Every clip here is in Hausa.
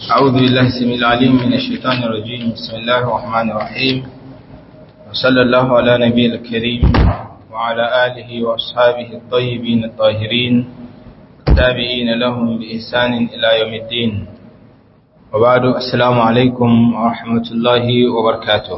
أعوذ بالله السميع العليم من الشيطان الرجيم بسم الله الرحمن الرحيم وصلى الله على نبي الكريم وعلى آله وأصحابه الطيبين الطاهرين التابعين لهم بإحسان إلى يوم الدين وبعد السلام عليكم ورحمة الله وبركاته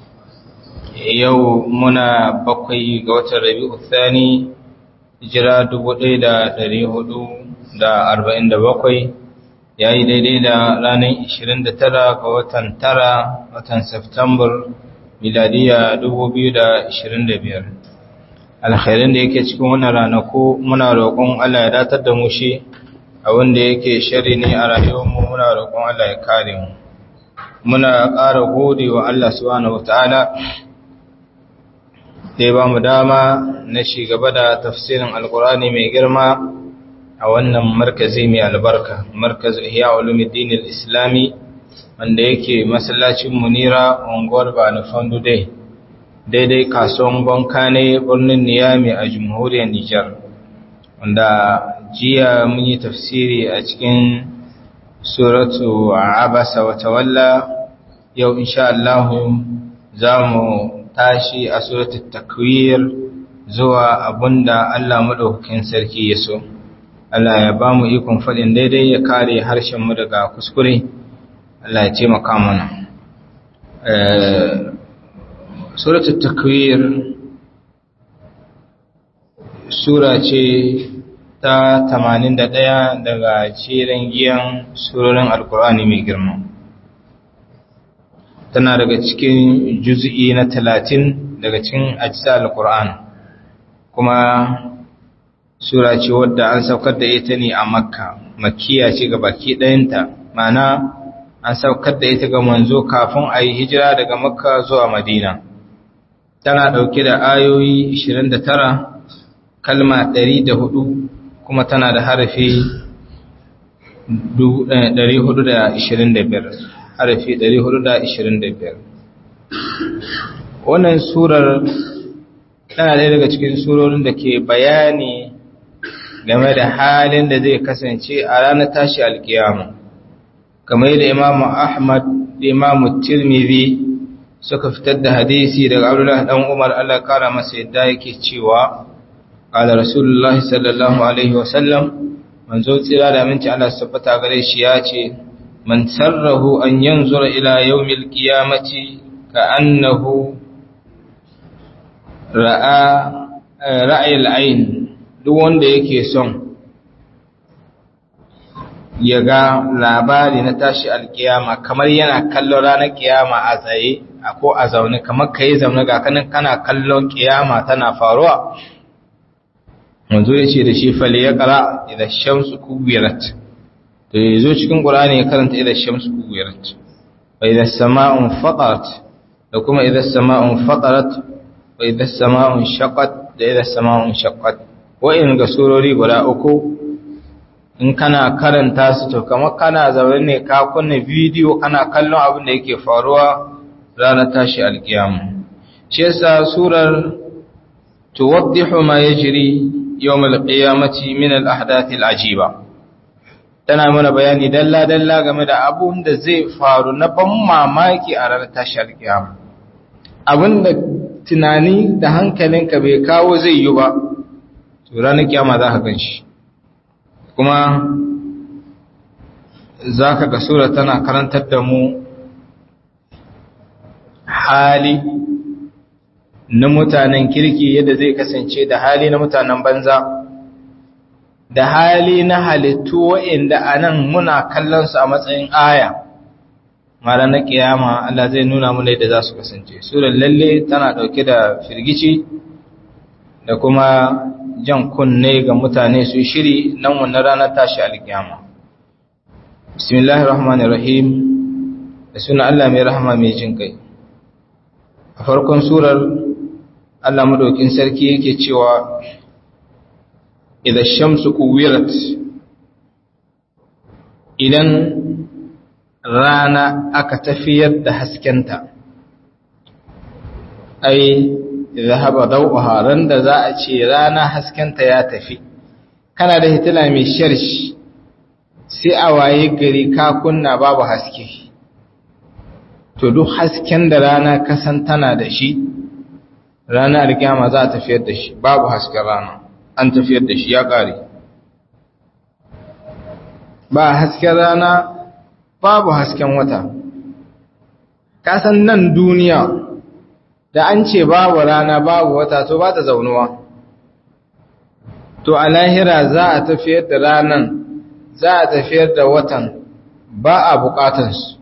يومنا بقي قوة الربيع الثاني hijira dubu ɗaya da ɗari hudu da arba'in da bakwai ya yi daidai da ranar ishirin da tara ga watan tara watan Septambar miladiya dubu biyu da ishirin da biyar alkhairin da yake cikin wannan ranaku muna roƙon Allah ya datar da mu shi a wanda yake shari ne a rayuwarmu muna roƙon Allah ya kare mu muna ƙara gode wa Allah subhanahu wataala da ya ba mu dama na gaba da tafsirin alkurani mai girma a wannan markazi mai albarka markaz ihya ulumuddin islami wanda yake masallacin munira unguwar bani fandu dai daidai kasuwan banka ne birnin niyami a jamhuriyar nijar wanda jiya mun yi tafsiri a cikin suratu abasa wa tawalla yau insha Allah za mu tashi a suratul takwir zuwa abunda Allah madaukakin sarki ya so Allah ya ba mu ikon faɗin daidai ya kare harshen mu daga kuskure Allah ya taimaka mana suratul takwir sura ce ta 81 daga cirin giyan surorin alkur'ani mai girma tana daga cikin juz'i na talatin daga cikin ajisa al-Qur'an kuma sura ce wadda an saukar da ita ne a Makka makkiya ce ga baki ɗayanta mana an saukar da ita ga manzo kafin a yi hijira daga Makka zuwa Madina tana ɗauke da ayoyi 29 kalma 104 kuma tana da harafi 425 harafi 425 wannan surar tana ɗaya daga cikin surorin da ke bayani game da halin da zai kasance a ranar tashi alkiyama kamar yadda imamu ahmad da imamu tirmidhi suka fitar da hadisi daga abdullahi dan umar allah kara masa yadda yake cewa qala rasulullahi sallallahu alaihi wasallam manzo tsira da aminci allah tabbata gare shi ya ce من سره أن ينظر إلى يوم القيامة كأنه رأى رأي العين duk wanda yake son ya ga labari na tashi alkiyama kamar yana kallon ranar kiyama a tsaye ko a zaune kamar ka yi zaune ga kanin kana kallon kiyama tana faruwa wanzu ya ce da shi fali ya kara idan shamsu kubirat to ya zo cikin ƙurani ya karanta idan shamsu kuwirat wa idan sama'un fatarat da kuma idan sama'un fatarat wa idan sama'un shaqqat da idan sama'un shaqqat wa'in ga surori guda uku in kana karanta su to kamar kana zaune ne ka kunna bidiyo kana kallon abin da yake faruwa ranar tashi alkiyama shi yasa surar tuwaddihu ma yajri yawm alqiyamati min al-ahdath al-ajiba tana mana bayani dalla-dalla game da abun da zai faru na ban mamaki a ranar tashar kiyama abin da tunani da hankalinka bai kawo zai yi ba to ranar kiyama za ka gan shi kuma za ka ga sura tana karantar da mu hali na mutanen kirki yadda zai kasance da hali na mutanen banza da hali na halittu wa'inda a nan muna kallonsu a matsayin aya mara na kiyama Allah zai nuna mu da za su kasance surar lalle tana ɗauke da firgici da kuma jan kunne ga mutane su shiri nan wannan ranar tashi alkiyama bismillahir rahmanir rahim da suna Allah mai rahama mai jin kai a farkon surar Allah madaukin sarki yake cewa idan shamsu kuwirat idan rana aka tafiyar da haskenta ai zahaba dauha ran da za a ce rana haskenta ya tafi kana da hitila mai sharshi sai a waye gari ka kunna babu haske to duk hasken da rana kasan tana da shi rana alkiyama za a tafiyar da shi babu hasken rana an tafiyar da shi ya ƙare ba hasken rana babu hasken wata kasan nan duniya da an ce babu rana babu wata to ba ta zaunuwa to a lahira za a tafiyar da ranan za a tafiyar da watan ba a bukatansu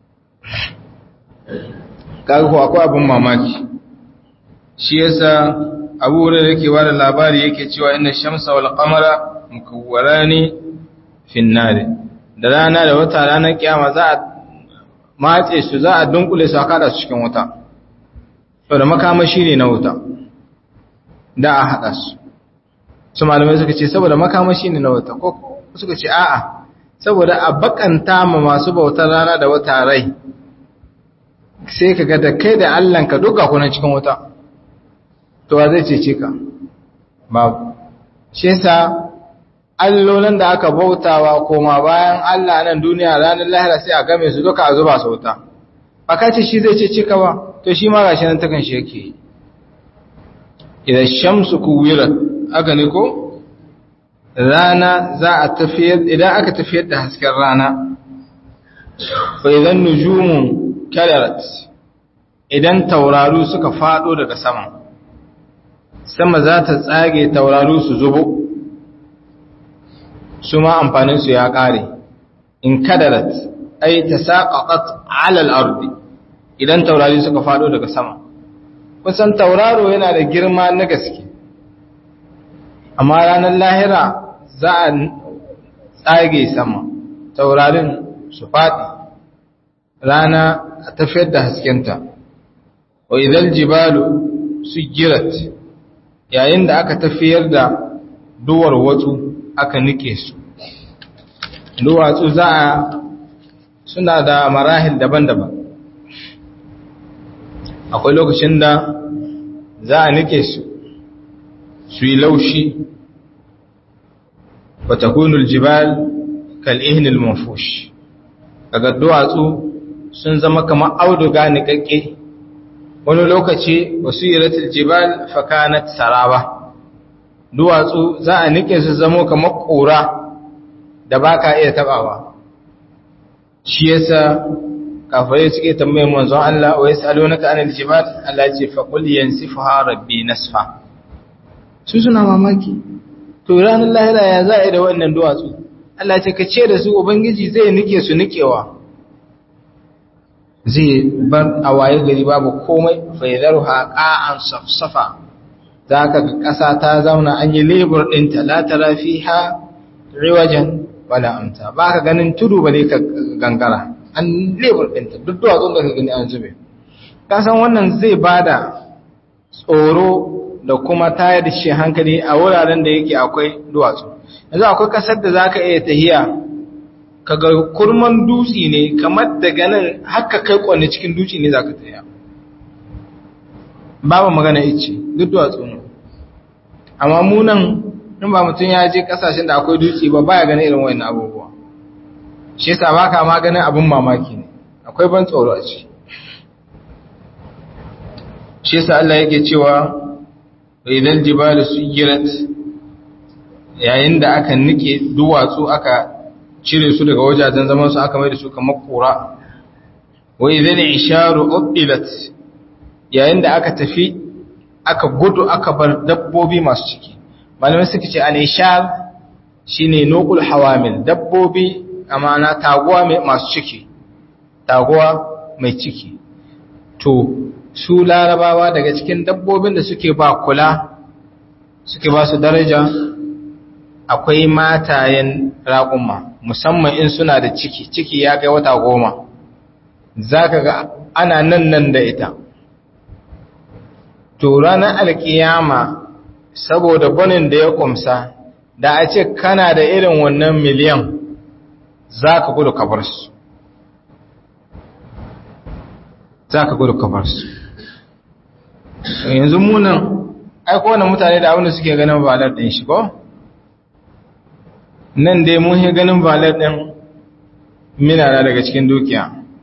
kaga ko akwai abin mamaki shi yasa abu wurin da yake bada labari yake cewa inna shamsa wal qamara mukawwarani fin nar da rana da wata ranar kiyama za a matse su za a dunkule su a kada su cikin wuta to da makamashi ne na wuta da a hada su su malamai suka ce saboda makamashi ne na wuta ko suka ce a'a saboda a bakanta ma masu bautar rana da wata rai sai ka ga da kai da Allahnka duka kuna cikin wuta to wa zai cece ka babu shi yasa allolan da aka bautawa koma bayan Allah nan duniya ranar lahira sai a game su duka a zuba su wuta ba ka ce shi zai cece ka ba to shi ma gashi nan takan shi yake idan shamsu kuwirat aka ne ko rana za a tafiyar idan aka tafiyar da hasken rana fa idan nujumun kadarat idan tauraru suka fado daga sama sama za ta tsage tauraru su zubo su ma amfanin su ya kare in kadarat ay tasaqaqat ala al-ardi idan taurari suka fado daga sama kusan tauraro yana da girma na gaske amma ranar lahira za a tsage sama taurarin su faɗi rana a tafiyar da haskenta wa idan jibalu su girat yayin da aka tafiyar da duwar watsu aka nike su duwatsu za a suna da marahil daban-daban akwai lokacin da za a nike su su yi laushi wata kunul jibal kal'ihinil mafush daga duwatsu sun zama kamar auduga niƙaƙƙe wani lokaci wasu yi jibal fakanat saraba duwatsu za a nike su zamo kamar ƙura da ba ka iya taɓawa shi yasa kafirai suke tambayin manzon Allah wa yasalunaka anil jibal Allah ce fa qul yansifuha rabbi nasfa su suna mamaki to ranar lahira ya za a da wannan duwatsu Allah ce ka ce da su ubangiji zai nike su nikewa zai bar a waye gari babu komai faidaruha qa'an safsafa zaka ga ƙasa ta zauna an yi lebur ɗinta la tara fiha riwajan wala amta baka ganin tudu bane ka gangara an lebur ɗinta duk duwatsun da ka gani an zube kasan wannan zai bada tsoro da kuma tayar da shi hankali a wuraren da yake akwai duwatsu yanzu akwai kasar da zaka iya tahiya kaga kurman dutsi ne kamar daga nan haka kai kwanne cikin dutsi ne zaka tahiya babu magana ice duk duwatsu ne amma mu nan in ba mutum ya je kasashen da akwai dutse ba baya ganin irin wayannan abubuwa shi yasa baka ma ganin abin mamaki ne akwai ban tsoro a ciki shi yasa Allah yake cewa idan jibalu suyirat yayin da aka nike duwatsu aka cire su daga wajajen zaman su aka mai da su kamar kura wa idan isharu ubilat yayin da aka tafi aka gudu aka bar dabbobi masu ciki malamai suka ce al-ishar shine nuqul hawamil dabbobi amana taguwa mai masu ciki taguwa mai ciki to su larabawa daga cikin dabbobin da suke ba kula suke ba su daraja akwai matayen raƙuma musamman in suna da ciki ciki ya kai wata goma za ka ga ana nan nan da ita to ranar alkiyama saboda banin da ya kumsa da a ce kana da irin wannan miliyan za ka gudu kabar su za ka gudu kabar su yanzu munan aiko wani mutane da abinda suke ganin ba ɗin shi ko nan dai mun yi ganin valet ɗin minana daga cikin dukiya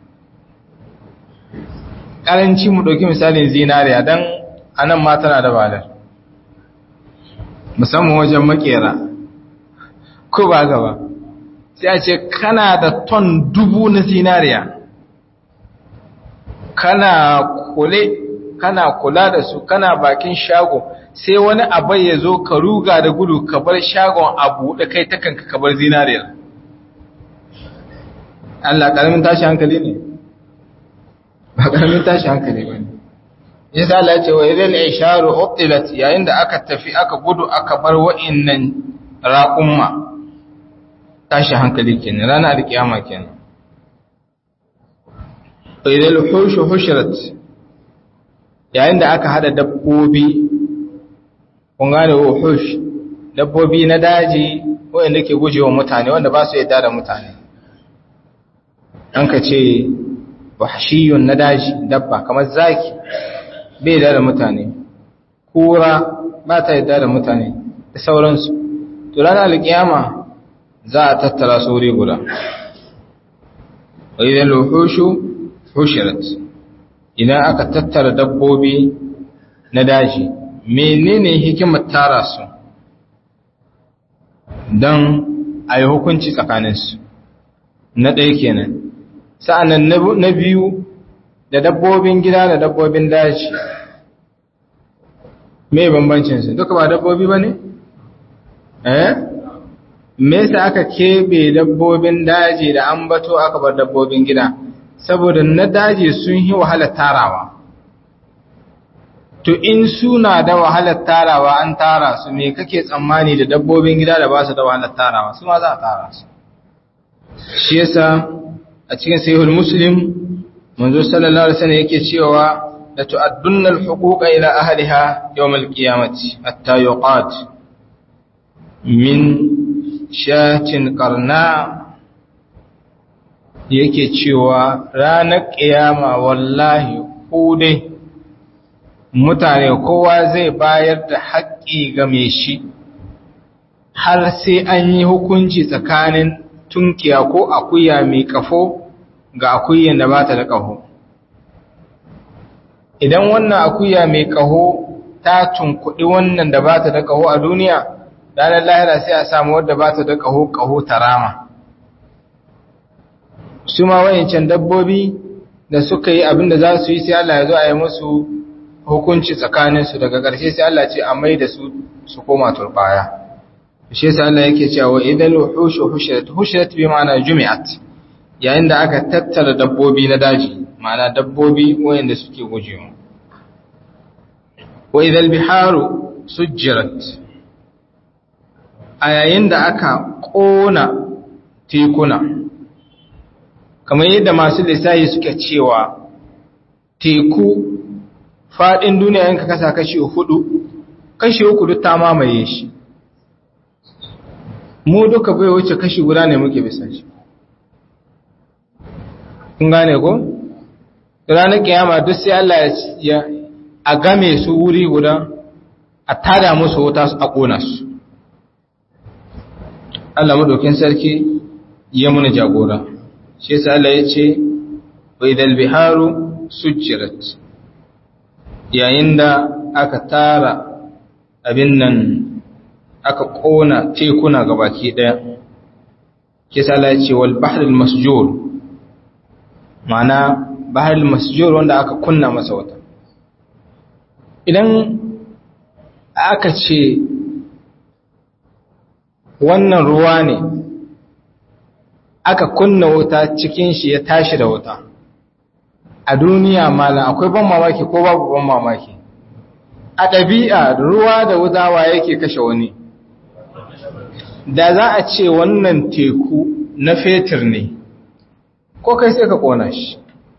ƙaranci mu ɗauki misalin zinariya don anan ma tana da valet musamman wajen makera ko ba gaba sai a ce kana da ton dubu na zinariya kana kule kana kula da su kana bakin shago sai wani abai ya zo ka ruga da gudu ka bar shagon a buɗe kai ta kanka ka bar zinariyar Allah ƙaramin tashi hankali ne ba ƙaramin tashi hankali ba ne yasa Allah ce wa idan isharu utilat yayin da aka tafi aka gudu aka bar wa'innan raqumma tashi hankali kenan ranar alkiyama kenan wa idan hushu hushirat yayin da aka hada dabbobi kun gane wuhush dabbobi na daji wanda ke gujewa mutane wanda ba su yadda da mutane an ka ce wahshiyun na daji dabba kamar zaki bai da mutane kura ba ta yadda da mutane da sauransu to ranar alkiyama za a tattara su wuri guda wa idan luhushu hushirat idan aka tattara dabbobi na daji menene hikimar tara su don a yi hukunci tsakaninsu na ɗaya kenan sa'annan na biyu da dabbobin gida da dabbobin daji me bambancinsu duka ba dabbobi ba ne? eh? me yasa aka keɓe dabbobin daji da an bato aka bar dabbobin gida saboda na daji sun yi wahalar tarawa to in suna da wahalar tarawa an tara su me kake tsammani da dabbobin gida da ba su da wahalar tarawa su ma za a tara su shi yasa a cikin sahihul muslim manzo sallallahu alaihi wasallam yake cewa la tu'addunna al-huquqa ila ahliha yawm al-qiyamati hatta yuqat min shatin qarna yake cewa ranar ƙiyama wallahi ku dai mutane kowa zai bayar da haƙƙi ga mai shi har sai an yi hukunci tsakanin tunkiya ko akuya mai ƙafo ga akuyan da ba ta da ƙaho idan wannan akuya mai ƙaho ta tunkuɗi wannan da ba ta da ƙaho a duniya ranar lahira sai a samu wadda ba ta da ƙaho ƙaho ta rama su ma wayancan dabbobi da suka yi abin da za su yi sai Allah ya zo a yi musu hukunci tsakaninsu daga ƙarshe sai Allah ce a mai da su su koma turbaya shi sai Allah yake cewa idan wuhushu hushirat hushirat bi ma'ana jumi'at yayin da aka tattara dabbobi na daji ma'ana dabbobi wayanda suke gujewa wa idal biharu sujjirat a yayin da aka kona tekuna kamar yadda masu lissahi suke cewa teku faɗin duniya yanka kasa kashi hudu kashi uku duk ta mamaye shi mu duka bai wuce kashi guda ne muke bisa shi kun gane ko ranar kiyama duk sai Allah ya a game su wuri guda a tada musu wuta a ƙona su Allah madaukin sarki ya muna jagora shi yasa Allah ya ce wa idal biharu sujjirat yayin da aka tara abin nan aka kona tekuna gabaki daya kisa Allah ya ce wal bahrul masjur ma'ana bahrul masjur wanda aka kunna masa wata idan aka ce wannan ruwa ne aka kunna wuta cikin shi ya tashi da wuta a duniya mala akwai ban mamaki ko babu ban mamaki a ɗabi'a ruwa da wuta wa yake kashe wani da za a ce wannan teku na fetur ne ko kai sai ka kona shi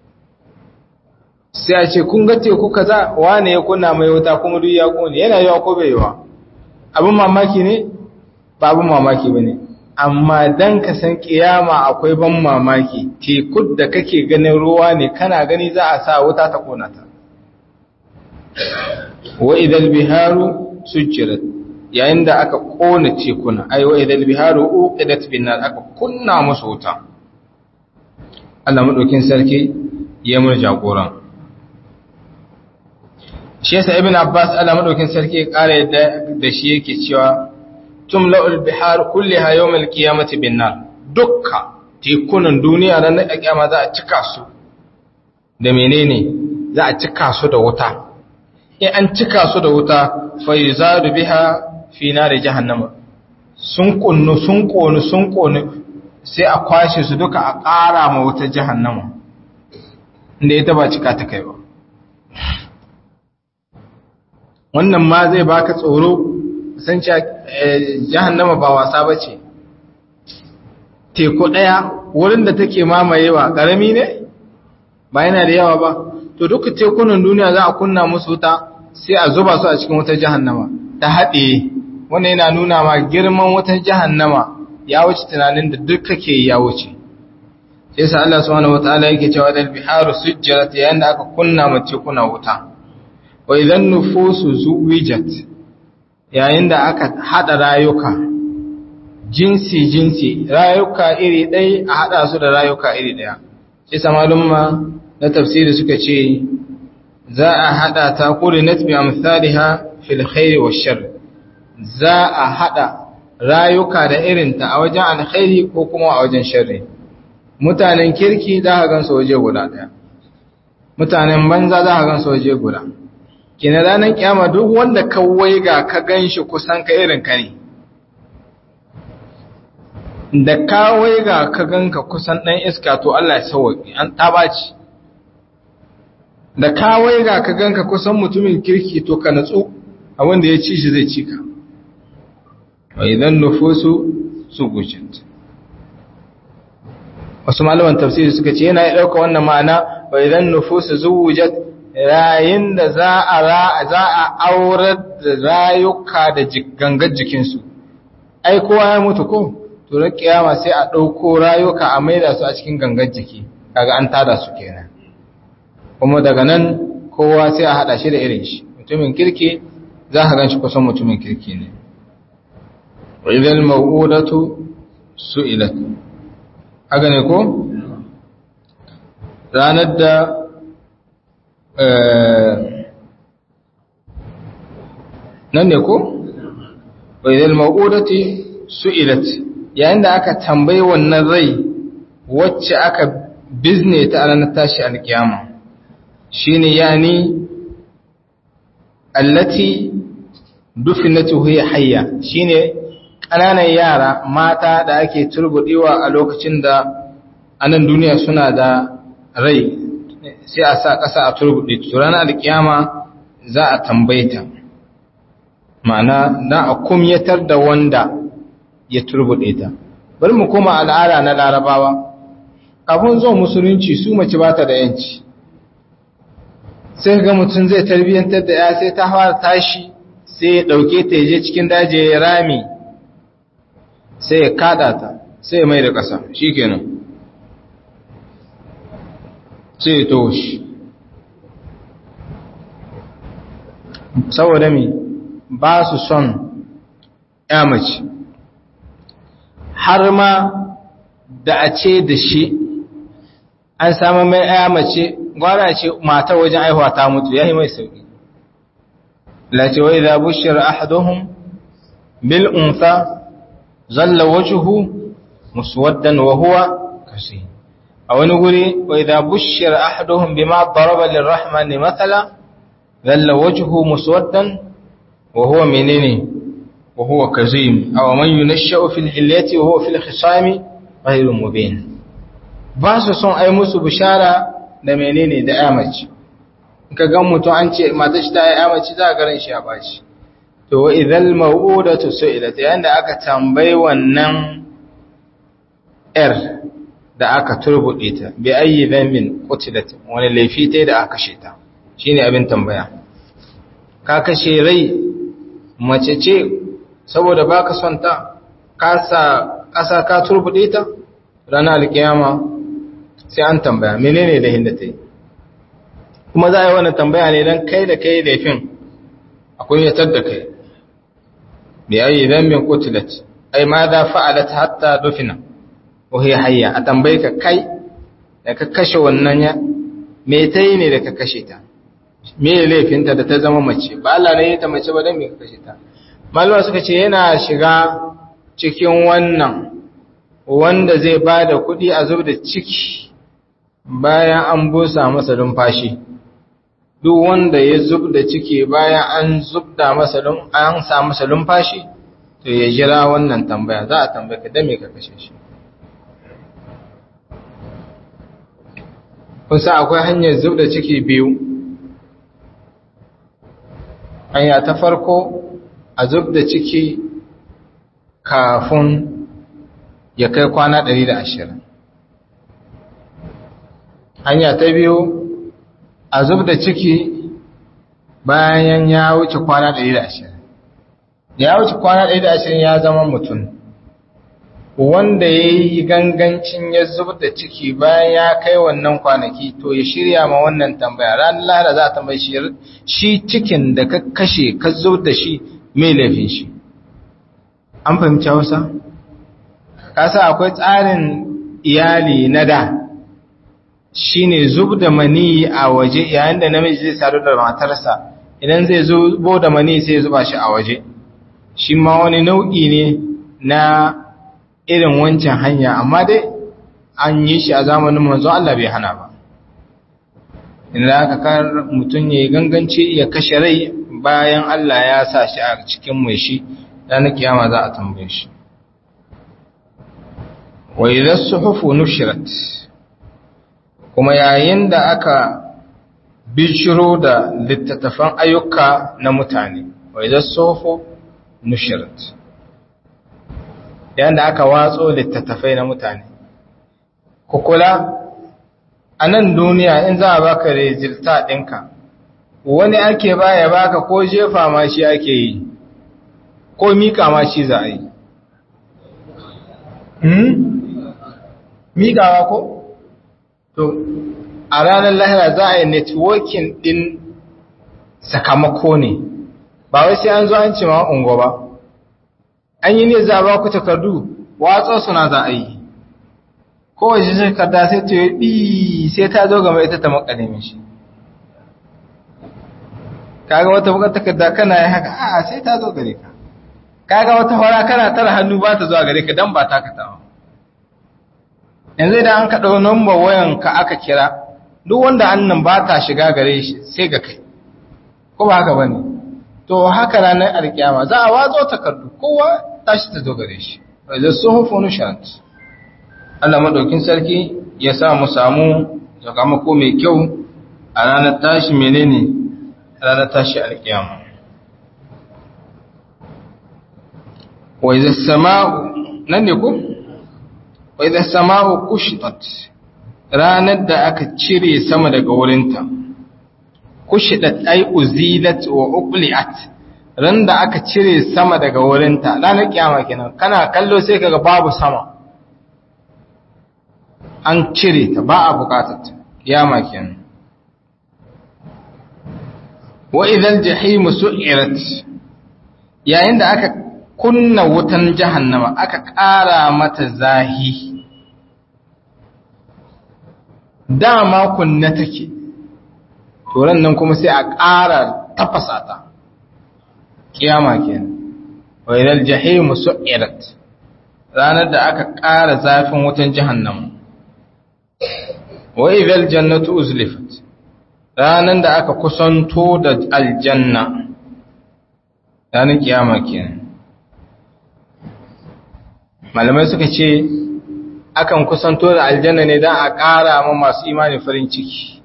sai a ce kun ga teku kaza wane ya kunna mai wuta kuma duk ya kone yana yawa ko bai yawa abin mamaki ne ba abin mamaki ba ne amma dan ka san kiyama akwai ban mamaki teku da kake ganin ruwa ne kana gani za a sa wuta ta kona ta wa idal biharu sujjirat yayin da aka kona tekuna ai wa idal biharu uqidat bin nar aka kunna musu wuta Allah madaukin sarki ya mun jagoran shi yasa ibn abbas Allah madaukin sarki ya kare da shi yake cewa tumla'ul bihar kulliha yawmal qiyamati bin nar dukka tekunan duniya nan a kiyama za a cika su da menene za a cika su da wuta in an cika su da wuta fa yuzadu biha fi nari jahannama sun kunnu sun konu sun konu sai a kwashe su duka a ƙara ma wutar jahannama inda ita ba cika ta kai ba wannan ma zai baka tsoro san cewa jahannama ba wasa ba ce teku ɗaya wurin da take mamayewa ƙarami ne ba yana da yawa ba to duka tekunan duniya za a kunna musu wuta sai a zuba su a cikin wutar jahannama ta haɗe wannan yana nuna ma girman wutar jahannama ya wuce tunanin da duk kake ya wuce sai sa Allah subhanahu wataala yake cewa dal biharu sujjarat yayin da aka kunna mu tekuna wuta wa idan nufusu zuwijat yayin da aka hada rayuka jinsi jinsi rayuka iri ɗaya a hada su da rayuka iri ɗaya sai sa malumma na tafsiri suka ce za a hada ta qurinat bi amsalha fil khairi wash shar za a hada rayuka da irinta a wajen alkhairi ko kuma a wajen sharri mutanen kirki za ka gansu waje guda daya mutanen banza za ka gansu waje guda kina ranar kiyama duk wanda ka waiga ka ganshi kusan ka irin ka ne da ka waiga ka ganka kusan dan iska to Allah ya sauki an tabaci da ka waiga ka ganka kusan mutumin kirki to ka natsu abinda ya ci shi zai ci ka wa idan nufusu su gujint wasu malaman tafsiri suka ce yana ɗauka wannan ma'ana wa idan nufusu zuwujat rayin da za a za a aurar da rayuka da gangar jikinsu ai kowa ya mutu ko to na kiyama sai a ɗauko rayuka a maida su a cikin gangar jiki kaga an tada su kenan kuma daga nan kowa sai a haɗa shi da irin shi mutumin kirki za ka gan shi kusan mutumin kirki ne وإذا الموءودة سئلت haka ne ko? ranar da nan ne ko? wadda ma'udati su'ilat yayin da aka tambayi wannan rai wacce aka bizne ta a ranar tashi alkiyama shi ne yani allati dufinatu hiya hayya shine ƙananan yara mata da ake turbuɗewa a lokacin da anan duniya suna da rai sai a sa ƙasa a turbuɗe to ranar alkiyama za a tambayta ma'ana na a kumyatar da wanda ya turbuɗe ta bari mu koma al'ada na larabawa kafin zuwa musulunci su mace ba ta da yanci sai ga mutum zai tarbiyyantar da ya sai ta fara tashi sai ya ɗauke ta je cikin daji ya rami sai ya kada ta sai ya mai da ƙasa shi kenan sai ya toshi saboda mi ba su son ya mace har ma da a ce da shi an samu mai ya mace gwara ce mata wajen aihuwa ta mutu ya yi mai sauƙi lati wa idza bushira ahaduhum bil untha zalla wajhu muswaddan wa huwa kasih a wani guri wa idza bushira ahaduhum bima daraba lirrahman mathala zalla wajhu muswaddan wa huwa menene wa huwa kazim aw man yunashsha'u fil hilyati wa huwa fil khisami ghayru mubin ba su son ai musu bishara da menene da amaci ka ga mutum an ce mata shi ta yi amaci za a garin shi a bashi to wa idhal maw'udatu su'ilat yanda aka tambayi wannan yar da aka turbude ta bi ayyi dhanbin qutilat wani laifi ta da aka kashe ta shine abin tambaya ka kashe rai mace ce saboda baka son ta ka sa kasa ka turbude ta ranar alkiyama sai an tambaya menene laifin da ta yi kuma za a yi wannan tambaya ne don kai da kai laifin akwai yatar da kai bi ayi dhanbin qutilat ai ma da fa'alat hatta dufina wa hiya hayya a tambaye ka kai da ka kashe wannan ya me tayi ne da ka kashe ta me laifinta da ta zama mace ba Allah ne ya ta mace ba dan me ka kashe ta malama suka ce yana shiga cikin wannan wanda zai ba da kuɗi a zub da ciki bayan an busa masa numfashi duk wanda ya zub da ciki bayan an zubda masa an sa masa numfashi to ya jira wannan tambaya za a tambaya ka dame ka kashe shi kusa akwai hanyar zub da ciki biyu hanya ta farko a zub da ciki kafin ya kai kwana 120 hanya ta biyu a zub da ciki bayan ya wuce kwana 120 ya wuce kwana 120 ya zama mutum wanda ya yi gangancin ya zub da ciki bayan ya kai wannan kwanaki to ya shirya ma wannan tambaya ranar lahara za a tambayi shi cikin da ka kashe ka zub da shi mai laifin shi an fahimci hausa? kasa akwai tsarin iyali na da shine zub da mani a waje yayin da namiji zai sadu da matarsa idan zai zubo da mani sai zuba shi a waje shi ma wani nau'i ne na irin wancan hanya amma dai an yi shi a zamanin manzo Allah bai hana ba inda aka kar mutum ya yi ganganci ya kashe rai bayan Allah ya sa shi a cikin mai shi ranar kiyama za a tambaye shi wa idan suhufu nushirat kuma yayin da aka bishiro da littattafan ayyuka na mutane wa idan suhufu nushirat yayin da aka watso littattafai na mutane kukula a nan duniya in za a baka rezilta ɗinka wani ake baya baka ko jefa ma shi ake yi ko mika ma shi za a yi miƙawa ko? To, a ranar lahira za a yi networking ɗin sakamako ne, ba wai sai an zo an ce ma ungo ba. An yi ne za a ba ku takardu, watsa suna za a yi. Kowace takarda sai ta yi ɗi sai ta zo gama ita ta makalimin shi. Kaga wata bukar takarda kana yi haka, a sai ta zo gare ka. Kaga wata hora kana tara hannu ba ta zuwa gare ka don ba ta katawa. yanzu idan an kaɗa number wayan ka aka kira duk wanda annan ba ta shiga gare shi sai ga kai ko ba haka bane to haka ranar alkiyama za a watso takardu kowa tashi ta zo gare shi wa idza suhufu nushat Allah madaukin sarki ya sa mu samu sakamako mai kyau a ranar tashi menene ranar tashi alkiyama wa idza sama'u nan ne ko wa idza sama'u kushitat ranar da aka cire sama daga wurinta kushidat ay uzilat wa uqliat ran da aka cire sama daga wurinta ranar kiyama kenan kana kallo sai kaga babu sama an cire ta ba a bukatar ta kiyama kenan wa idhal jahim su'irat yayin da aka kunna wutan jahannama aka ƙara mata zahi dama kunna take to nan kuma sai a ƙara tafasa ta kiyama kenan wa idal jahim su'irat ranar da aka ƙara zafin wutan jahannama wa idal jannatu uzlifat ranar da aka kusanto da aljanna ranar kiyama kenan malamai suka ce akan kusanto da aljanna ne don a ƙara ma masu imani farin ciki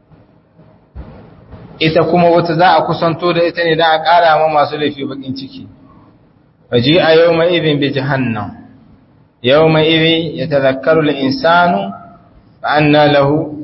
ita kuma wata za a kusanto da ita ne don a ƙara ma masu laifi bakin ciki waje a yau mai irin bi jihannan yau mai iri ya tazakkaru da insanu ba an na lahu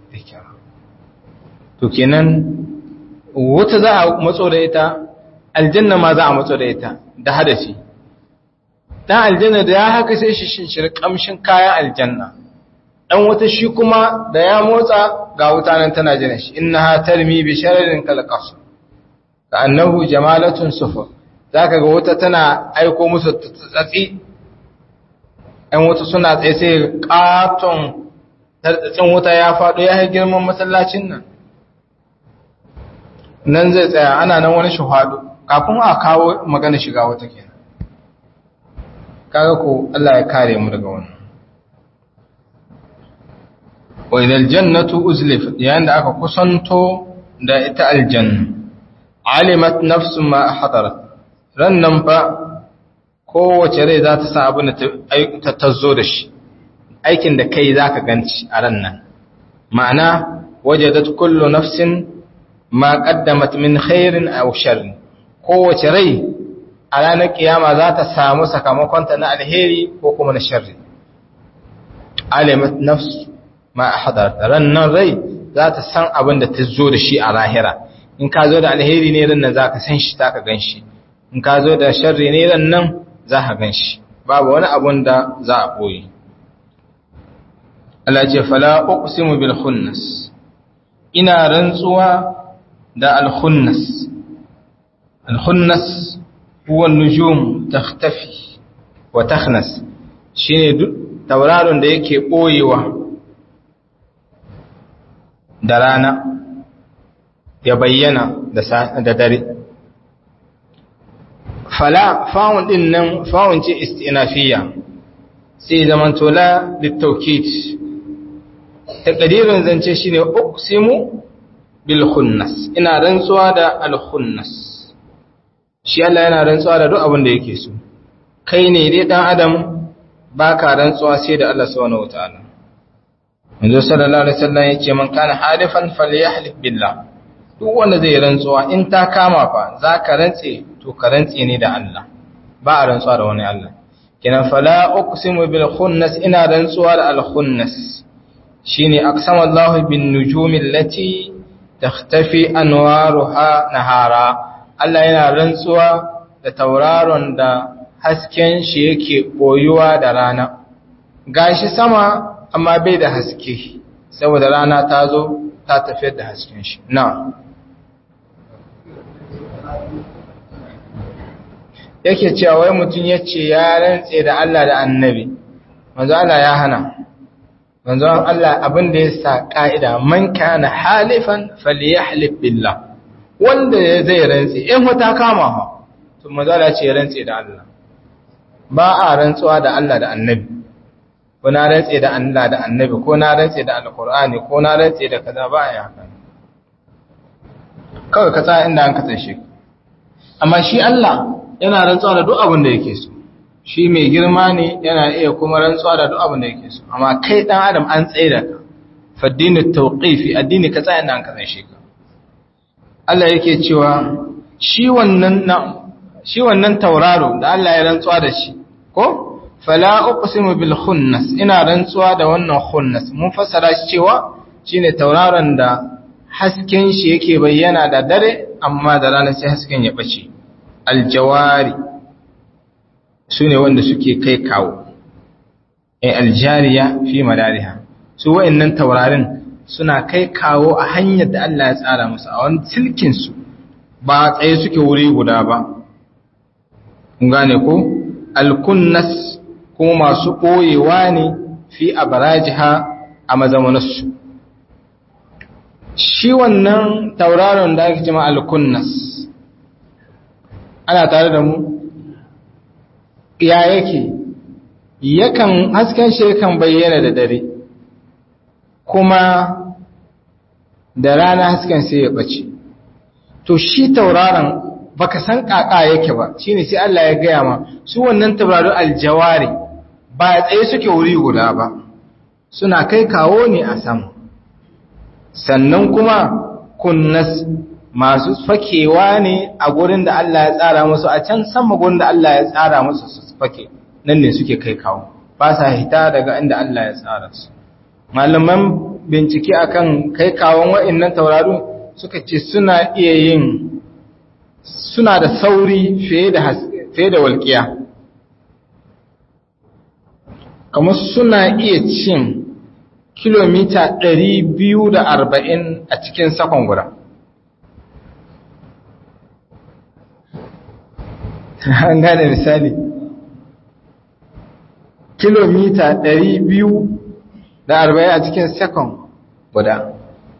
to kenan wata za a matso da ita aljanna ma za a matso da ita da hadafi dan aljanna da ya haka sai shi shinshir kamshin kayan aljanna dan wata shi kuma da ya motsa ga wuta nan tana jira shi innaha tarmi bi shararin kalqas ka annahu jamalatun sufur za ka ga wata tana aiko musu tsatsi ‘yan wuta suna tsaye sai ƙaton tartsatsin wuta ya faɗo ya yi girman masallacin nan nan zai tsaya ana nan wani shahadu kafin a kawo magana shiga wata kenan kaga ko Allah ya kare mu daga wannan wa idal jannatu uzlifat yayin da aka kusanto da ita aljanna alimat nafsun ma hadarat rannan fa kowace rai za ta san abin da ta zo da shi aikin da kai za ka ganci a rannan ma'ana wajadat kullu nafsin ma qaddamat min khairin aw sharrin kowace rai a ranar kiyama za ta samu sakamakonta na alheri ko kuma na sharri alimat nafs ma ahdarat rannan rai za ta san abin da ta zo da shi a lahira in ka zo da alheri ne rannan za ka san shi za ka gan shi in ka zo da sharri ne rannan za ka gan shi babu wani abun da za a ɓoye Allah ce fala uqsimu bil khunnas ina rantsuwa da al khunnas al khunnas huwa nujum takhtafi wa takhnas shine duk tauraron da yake ɓoyewa da rana ya bayyana da dare fala fa'un din nan fa'un ce istinafiya sai zaman tola litaukid taqdirin zance shine uqsimu bil khunnas ina rantsuwa da al khunnas shi Allah yana rantsuwa da duk abin da yake so kai ne dai dan adam baka rantsuwa sai da Allah subhanahu wataala manzo sallallahu alaihi wasallam yace man kana halifan falyahlif billah duk wanda zai rantsuwa in ta kama fa zaka rantse to ka rantse ne da Allah ba a rantsuwa da wani Allah kinan fala uqsimu bil khunnas ina rantsuwa da al khunnas shine aqsama Allah bin nujumi allati takhtafi anwaruha nahara Allah yana rantsuwa da tauraron da hasken shi yake boyuwa da rana gashi sama amma bai da haske saboda rana ta zo ta tafiyar da hasken shi na yake cewa wai mutum ya ce ya rantse da Allah da annabi manzo Allah ya hana manzo Allah abin da ya sa ka'ida man kana halifan falyahlif billah wanda zai rantse in wata kama ha to manzo Allah ce ya rantse da Allah ba a rantsuwa da Allah da annabi ko na rantse da Allah da annabi ko na rantse da alqur'ani ko na rantse da kaza ba a yi haka kawai ka tsaya inda an ka tsaye amma shi Allah yana rantsuwa da duk abin da yake so shi mai girma ne yana iya kuma rantsuwa da duk abin da yake so amma kai dan adam an tsaye da ka faddinu tawqifi addini ka tsaya inda an ka tsaye ka Allah yake cewa shi wannan shi wannan tauraro da Allah ya rantsuwa da shi ko fala uqsimu bil khunnas ina rantsuwa da wannan khunnas mun fassara shi cewa shine tauraron da hasken shi yake bayyana da dare amma da rana sai hasken ya bace aljawari sune wanda suke kai kawo eh aljariya fi madariha su wayannan taurarin suna kai kawo a hanyar da Allah ya tsara musu a wani silkin su ba tsaye suke wuri guda ba kun gane ko alkunnas kuma masu ɓoyewa ne fi a barajiha a mazamanarsu shi wannan tauraron da ake cima alkunnas ana tare da mu ya yake yakan hasken shi yakan bayyana da dare kuma da rana hasken sai ya ɓace to shi tauraron baka san kaka yake ba shine sai Allah ya gaya ma su wannan tabarau aljawari ba tsaye suke wuri guda ba suna kai kawo ne a sama sannan kuma kunnas masu fakewa ne a gurin da Allah ya tsara musu a can sama gurin da Allah ya tsara musu su fake nan ne suke kai kawo ba sa hita daga inda Allah ya tsara su malaman bincike akan kai kawon wa'annan tauraru suka ce suna iya yin suna da sauri fiye da fiye da walƙiya kamar suna iya cin kilomita 240 a cikin sakon guda an gane misali kilomita 240 a cikin sekon guda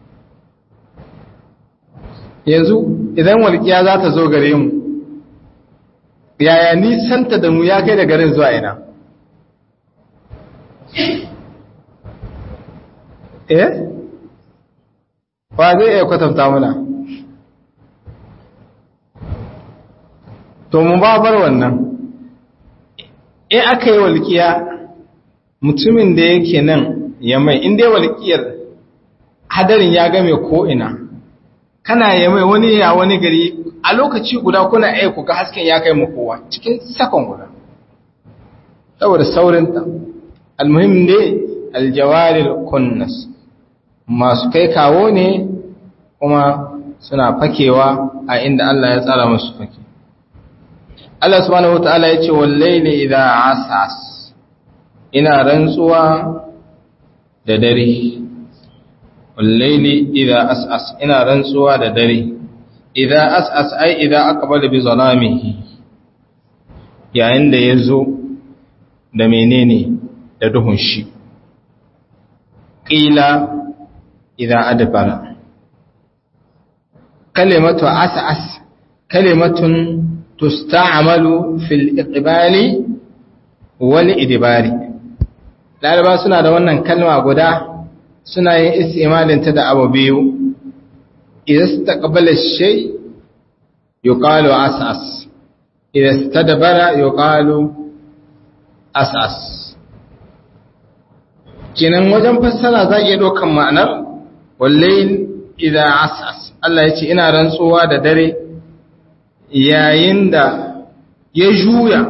yanzu idan walƙiya za ta zo gare mu yaya nisanta da mu ya kai da garin zuwa ina eh ba zai iya kwatanta muna to mu ba bar wannan in aka yi walƙiya mutumin da yake nan ya mai inda walƙiyar hadarin ya game ko'ina kana ya mai wani ya wani gari a lokaci guda kuna aiku ga hasken ya kai kowa cikin sakon guda saboda saurinta almuhim ne aljawaril kunnas masu kai kawo ne kuma suna fakewa a inda Allah ya tsara musu fake Allah subhanahu wataala ya ce wallaili idha asas ina rantsuwa da dare wallaili idha asas ina rantsuwa da dare idha asas ai idha aqbala bi zalamihi yayin da yazo da menene da duhun shi qila idha adbara kalimatu asas kalimatun tusta'malu fil iqbali wal idbari laraba suna da wannan kalma guda suna yin istimalin ta da abu biyu idan istaqbala shay yuqalu asas idan istadbara yuqalu asas kinan wajen fassara za iya dokan ma'anar wallahi idan asas Allah ya ce ina rantsuwa da dare yayin da ya juya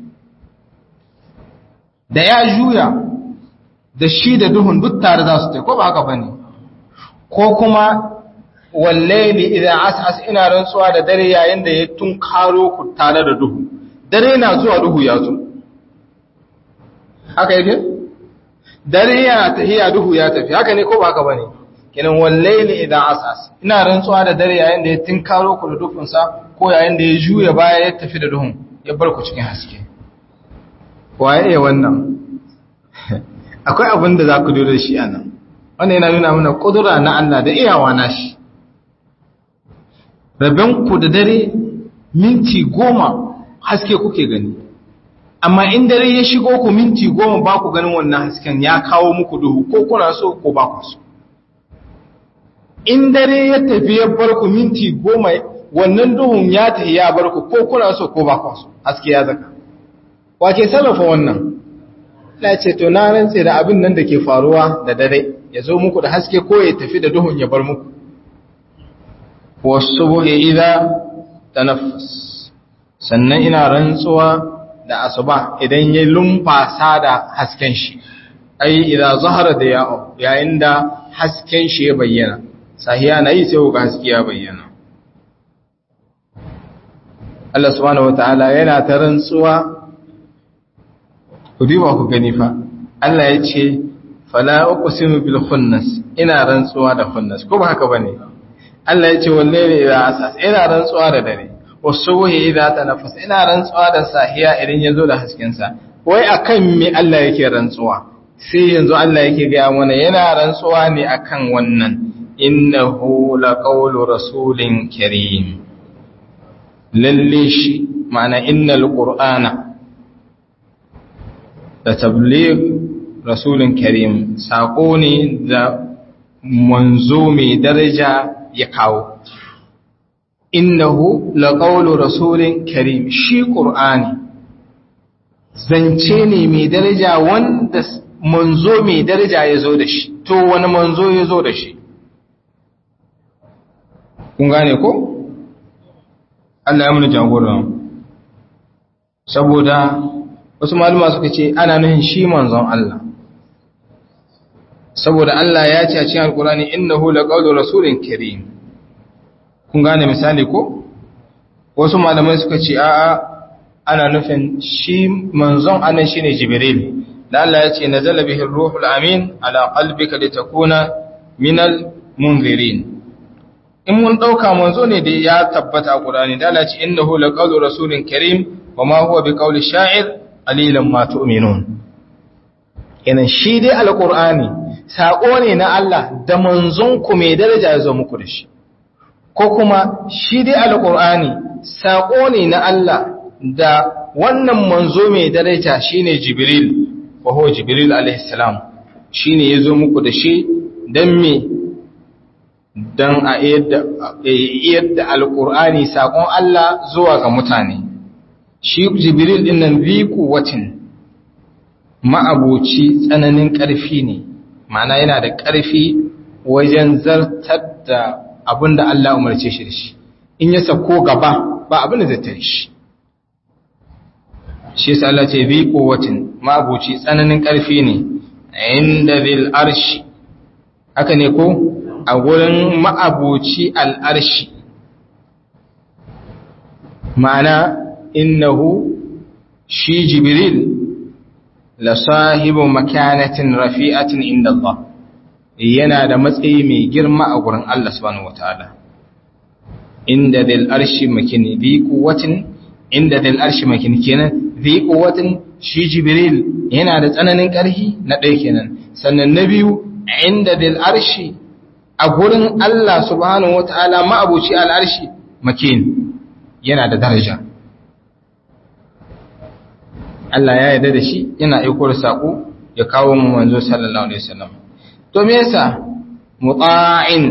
da ya juya da shi da duhun duk tare za su ta ko ba haka bane ko kuma wallaili idan asas ina rantsuwa da dare yayin da ya tunkaro ku tare da duhu dare na zuwa duhu ya zo haka yake dare yana tahiya duhu ya tafi haka ne ko ba haka bane kenan wallaili idan asas ina rantsuwa da dare yayin da ya tunkaro ku da duhunsa ko yayin da ya juya baya ya tafi da duhun ya bar ku cikin haske waye iya wannan akwai abin da za ku dole shi a nan wannan yana nuna mana ƙudura na Allah da iyawa na shi ku da dare minti goma haske kuke gani amma in dare ya shigo ku minti goma ba ku ganin wannan hasken ya kawo muku duhu ko kuna so ko ba ku so in dare ya tafi ya bar ku minti goma wannan duhun ya tafi ya bar ku ko kuna so ko ba ku so haske ya zaka wace sarrafa wannan Allah ce to na rantse da abin nan da ke faruwa da dare ya zo muku da haske ko ya tafi da duhun ya bar muku wasubuhi idza tanaffas sannan ina rantsuwa da asuba idan ya lumfasa da hasken shi ai idza zahara da ya'u yayin da hasken shi ya bayyana sahiya nayi sai ga haske ya bayyana Allah subhanahu wataala yana ta rantsuwa ku duba ku gani fa Allah ya ce fala uqsimu bil khunnas ina rantsuwa da khunnas ko ba haka bane Allah ya ce wallahi idza asas ina rantsuwa da dare wasubuhi idza tanaffas ina rantsuwa da sahiya idan yazo da hasken sa wai akan me Allah yake rantsuwa sai yanzu Allah yake ga mana yana rantsuwa ne akan wannan innahu laqawlu rasulin karim lalle shi ma'ana innal qur'ana da tabligh rasulun karim saƙo ne da manzo mai daraja ya kawo innahu laqawlu rasulin karim shi qur'ani zance ne mai daraja wanda manzo mai daraja ya zo da shi to wani manzo ya zo da shi kun gane ko Allah ya muni jagoran saboda wasu maluma suka ce ana nuhin shi manzon Allah saboda Allah ya ce a cikin alkurani innahu laqawlu rasulin karim kun gane misali ko wasu malamai suka ce a'a ana nufin shi manzon anan shine jibril da Allah ya ce nazala bihi ruhul amin ala qalbika litakuna minal munzirin in mun dauka manzo ne da ya tabbata a Qur'ani da Allah ya ce innahu laqawlu rasulin karim wa ma huwa biqauli sha'ir qalilan ma tu'minun kenan shi dai alqur'ani sako ne na Allah da manzon ku mai daraja ya zo muku da shi ko kuma shi dai alqur'ani sako ne na Allah da wannan manzo mai daraja shine jibril wa huwa jibril alaihi salam shine yazo muku da shi dan me dan a yadda alqur'ani sakon Allah zuwa ga mutane shi jibril din nan bi kuwatin ma'abuci tsananin ƙarfi ne ma'ana yana da ƙarfi wajen zartar da abin da Allah umarce shi da shi in ya sako gaba ba abin da zai tare shi shi yasa Allah ce bi kuwatin ma'abuci tsananin ƙarfi ne inda bil arshi haka ne ko a gurin ma'abuci al'arshi ma'ana innahu shi jibril la sahibu makanatin rafi'atin inda Allah yana da matsayi mai girma a gurin Allah subhanahu wataala inda dal arshi makini bi quwwatin inda dal arshi makini kenan bi quwwatin shi jibril yana da tsananin ƙarfi na ɗaya kenan sannan na biyu inda dal arshi a gurin Allah subhanahu wataala ma'abuci al arshi makin yana da daraja Allah ya yarda da shi yana aiko da sako ya kawo mu manzo sallallahu alaihi wasallam to me yasa muta'in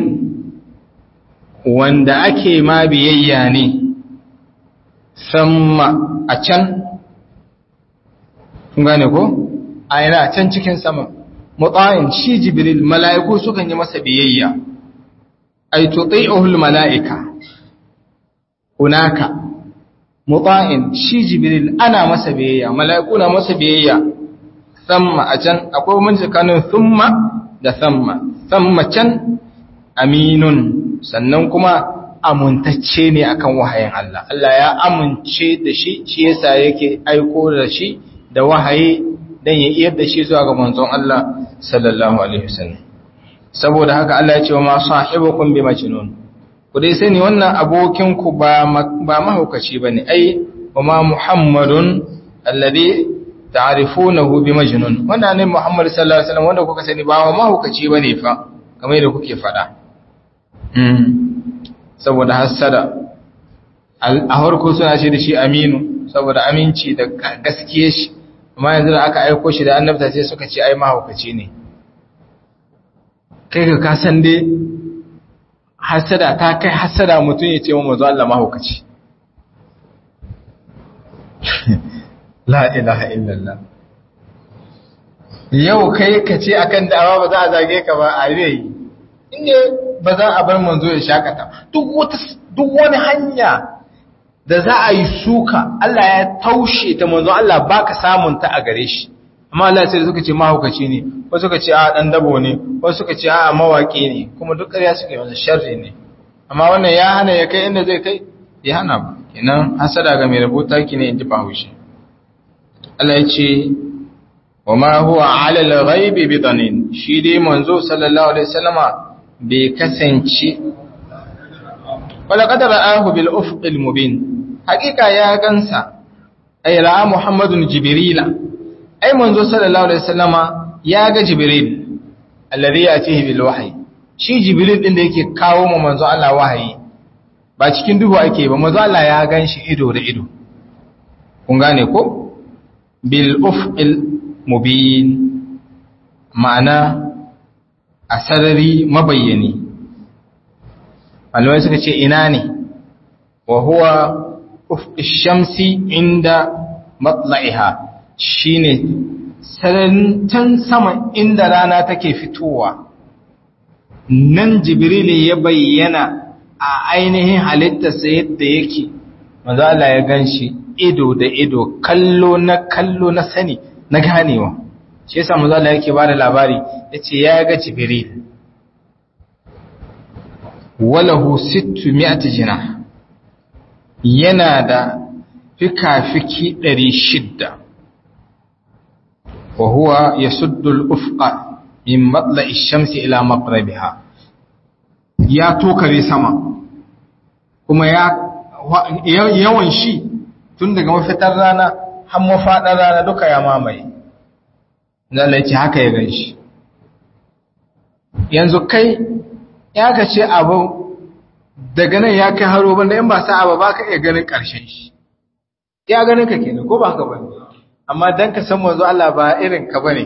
wanda ake ma biyayya ne samma a can kun gane ko a yana can cikin sama muta'in shi jibril mala'iku sukan yi masa biyayya ay tuti'uhul mala'ika hunaka muta'in shi jibril ana masa biyayya mala'iku na masa biyayya samma a can akwai mun tsakanin thumma da samma samma can aminun sannan kuma amuntacce ne akan wahayin Allah Allah ya amince da shi shi yasa yake aiko da shi da wahayi dan ya iyar da shi zuwa ga manzon Allah sallallahu alaihi wasallam saboda haka Allah ya ce wa ma sahibukum bi majnun ku dai sani wannan abokinku ba mahaukaci ba ne ai kuma muhammadun alladhi ta'rifunahu bi majnun wannan ne muhammad sallallahu alaihi wasallam wanda kuka sani ba mahaukaci bane fa kamar yadda kuke fada saboda hasada a harko suna ce da shi aminu saboda aminci da gaskiye shi amma yanzu da aka aiko shi da annabta sai suka ce ai mahaukaci ne kai ka kasan dai hasada ta kai hasada mutum ya ce wa mazu Allah mahaukaci la ilaha illallah yau kai ka ce akan da'awa ba za a zage ka ba a yi inda ba za a bar manzo ya shakata duk wani hanya da za a yi suka Allah ya taushe ta manzo Allah baka samun ta a gare shi amma Allah sai suka ce mahaukaci ne wasu suka ce a dan dabo ne wasu suka ce a mawaki ne kuma duk ƙarya suke masa sharri ne amma wannan ya hana ya kai inda zai kai ya hana ba kenan hasada ga mai rubuta ki ne inji bahaushe Allah ya ce wa ma huwa ala al-ghaibi bi danin shi dai manzo sallallahu alaihi wasallama bai kasance wala qad ra'ahu bil ufq al-mubin hakika ya gansa ay ra'a muhammadun jibrila ai manzo sallallahu alaihi wasallama ya ga jibril alladhi yatihi bil wahyi shi jibril din da yake kawo mu manzo Allah wahayi ba cikin duhu ake ba manzo Allah ya ganshi ido da ido kun gane ko bil ufqil mubin ma'ana a sarari mabayyani malamai suka ce ina ne wa huwa ufqish shamsi inda matla'iha shine sararin can sama inda rana take fitowa nan jibrili ya bayyana a ainihin halittarsa yadda yake manzo Allah ya ganshi ido da ido kallo na kallo na sani na ganewa shi yasa manzo Allah yake bada labari yace ya ga jibril walahu 600 jinah yana da fikafiki 600 وهو يسد الأفق من مطلع الشمس إلى مغربها ya tokare sama kuma ya yawan shi tun daga mafitar rana har mafaɗar rana duka ya mamaye Allah ce haka ya ganshi yanzu kai ya ka ce abu daga nan ya kai haro banda in ba sa abu ba ka iya ganin ƙarshen shi ya ganin ka kenan ko ba haka bane amma dan ka san manzo Allah ba irin ka bane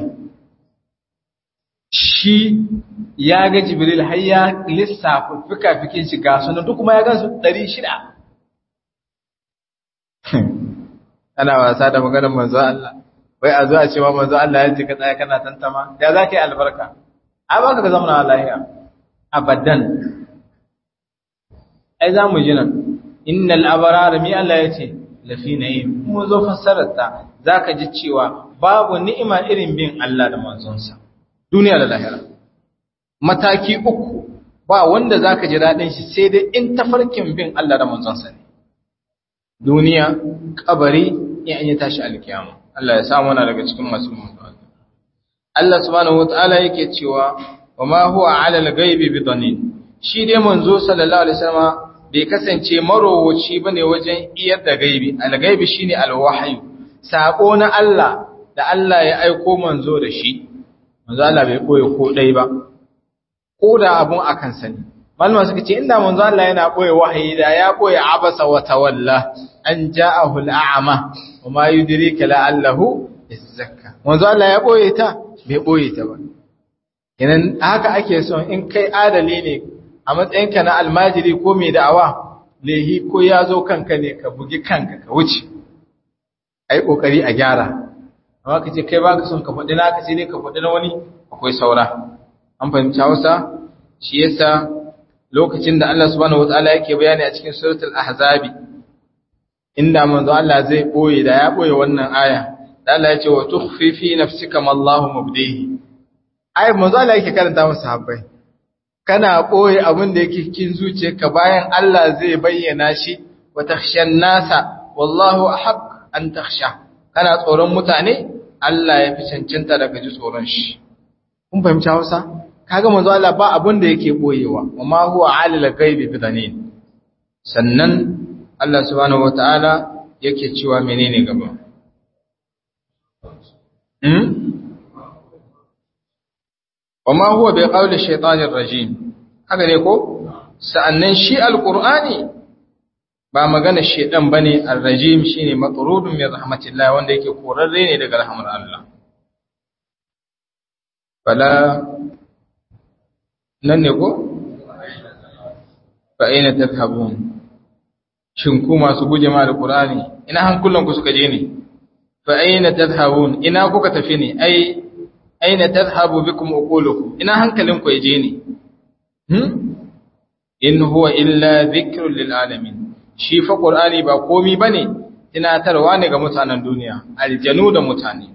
shi ya ga Jibril har ya lissafa fika-fikin shi ga sunan duk kuma ya gansu 600 ana wasa da maganar manzo Allah wai a zo a ce wa manzo Allah ya ce ka tsaya kana tantama ya za ka yi albarka a ba ka zama na lahiya abadan ai za mu ji nan innal abrara mi Allah ya ce lafi na'im mu zo fassarar ta zaka ji cewa babu ni'ima irin bin Allah da manzonsa duniya da lahira mataki uku ba wanda zaka ji dadin shi sai dai in tafarkin bin Allah da manzonsa ne duniya kabari ya an yi tashi alkiyama Allah ya sa mana daga cikin masu mutuwa Allah subhanahu wataala yake cewa wama huwa ala al-ghaibi bidanin shi dai manzo sallallahu alaihi wasallam bai kasance marowaci bane wajen iyar da gaibi al-ghaibi shine al-wahyu sako na Allah da Allah ya aiko manzo da shi manzo Allah bai koyi ko dai ba ko da abun akan sani malama suka ce inda manzo Allah yana koyi wahayi da ya koyi abasa wa tawalla an ja'ahu al-a'ma wa ma yudrika la'allahu yazakka manzo Allah ya koyi ta bai koyi ta ba kenan haka ake son in kai adali ne a matsayinka na almajiri ko mai da'awa lehi ko ya zo kanka ne ka bugi kanka ka wuce ai kokari a gyara amma kace kai baka son ka faɗi naka sai dai ka faɗi na wani akwai saura an fahimci Hausa shi yasa lokacin da Allah subhanahu wataala yake bayani a cikin suratul ahzabi inda manzo Allah zai boye da ya boye wannan aya da Allah ya ce wa tukhfi fi nafsika ma Allahu mubdihi ai manzo Allah yake karanta masa sahabbai kana boye abin da yake cikin zuciyarka bayan Allah zai bayyana shi wa takhshan nasa wallahu ahq an takhsha kana tsoron mutane Allah ya fi cancanta daga ji tsoron shi kun fahimci Hausa kaga manzo Allah ba abin da yake boyewa amma huwa alil ghaibi bidanin sannan Allah subhanahu wataala yake cewa menene gaba hmm wama huwa bi qawli shaytanir rajim haka ne ko sa'annan shi alqur'ani ba magana shedan bane arrajim shine matrudun min rahmatillah wanda yake korarre ne daga rahmar Allah fala nan ne ko fa aina tadhhabun shin ku masu guje ma alqur'ani ina hankulan ku suka je ne fa aina tadhhabun ina kuka tafi ne ai aina tadhhabu bikum uqulukum ina hankalin ku yaje ne hmm in huwa illa dhikrun lil alamin shi fa qur'ani ba komi bane tunatarwa ne ga mutanen duniya aljanu da mutane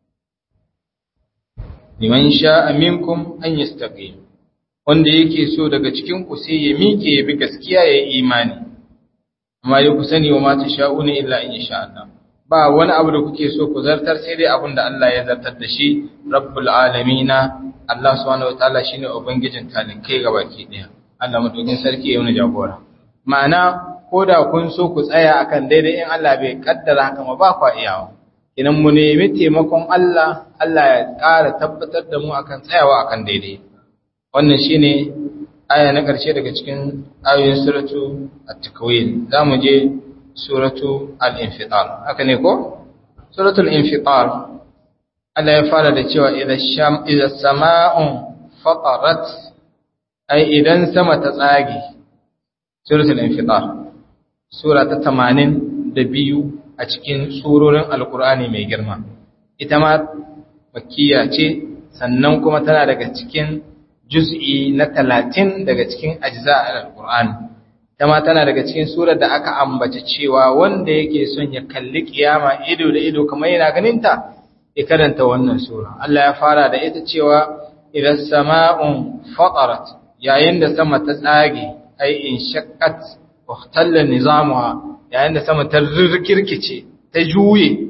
liman sha'a minkum an yastaqim wanda yake so daga cikin ku sai ya miƙe ya bi gaskiya ya yi imani amma ya ku sani wa ma tasha'una illa in sha Allah ba wani abu da kuke so ku zartar sai dai abin da Allah ya zartar da shi rabbul alamina Allah subhanahu wataala shine ubangijin talikai gabaki daya Allah madaukin sarki ya yi jagora ma'ana ko da kun so ku tsaya akan daidai in Allah bai kaddara haka ma ba ku iyawa idan mu nemi taimakon Allah Allah ya ƙara tabbatar da mu akan tsayawa akan daidai wannan shine aya na ƙarshe daga cikin ayoyin suratu at-takwir zamu je suratu al-infitar haka ne ko suratul infitar Allah ya fara da cewa idza sham idza sama'un fatarat ai idan sama ta tsage suratul infitar sura ta 82 a cikin surorin alqur'ani mai girma ita ma makkiya ce sannan kuma tana daga cikin juz'i na 30 daga cikin ajza al-qur'ani ma tana daga cikin surar da aka ambace cewa wanda yake son ya kalli kiyama ido da ido kamar yana ganinta ya karanta wannan sura Allah ya fara da ita cewa idan sama'un fatarat yayin da sama ta tsage ai in shaqqat wa ikhtalla nizamuha yayin da sama ta rikirkice ta juye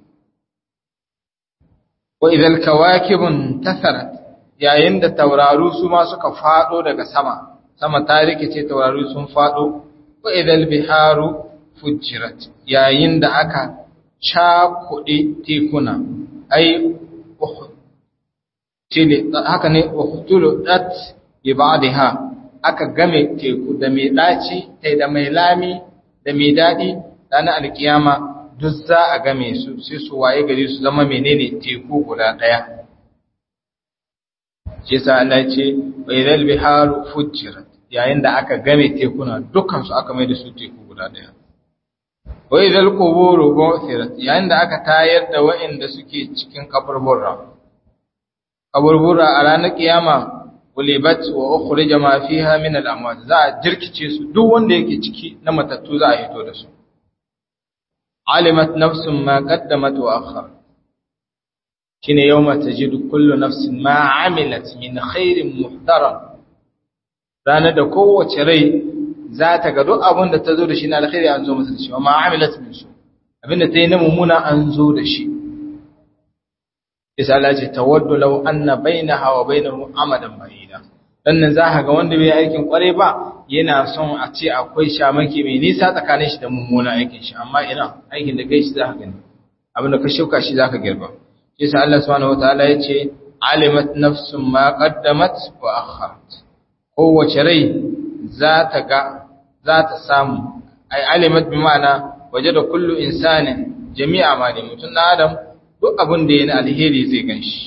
wa idal kawakibun tasarat yayin da tauraru su ma suka fado daga sama sama ta rikice taurari sun fado wa idal biharu fujirat yayin da aka cakuɗe tekuna ai haka ne uhtuludat bi ba'daha aka game teku da mai daci tai da mai lami da mai dadi ranar alkiyama duk za a game su sai su waye gari su zama menene teku guda daya shi sa Allah ce baydal biharu fujirat yayin da aka game tekuna dukkan su aka mai da su teku guda daya wa idal quburu bu'thirat yayin da aka tayar da wa'inda suke cikin kaburbura kaburbura a ranar kiyama ulibat wa ukhrija ma fiha min al-amwat za a jirkice su duk wanda yake ciki na matattu za a hito da su alimat nafsun ma qaddamat wa akhar shine yawma tajidu kullu nafsin ma amilat min khairin muhtaram ranar da kowace rai za ta ga duk abin da ta zo da shi na alkhairi an zo masa da shi wa ma amilat min su abin da ta yi na mummuna an zo da shi isa Allah ce tawaddu law anna bainaha wa bainahu amadan ba'ida dan nan zaka ga wanda bai aikin kware ba yana son a ce akwai shamaki mai nisa tsakanin shi da mummuna aikin shi amma ina aikin da kai shi zaka gani abin da ka shuka shi zaka girba isa Allah subhanahu wataala yace alimat nafsun ma qaddamat wa akharat kowace rai za ta ga za ta samu ai alimat bi ma'ana wajada kullu insanin jami'a ma ne mutum na adam duk abin da ya na alheri zai gan shi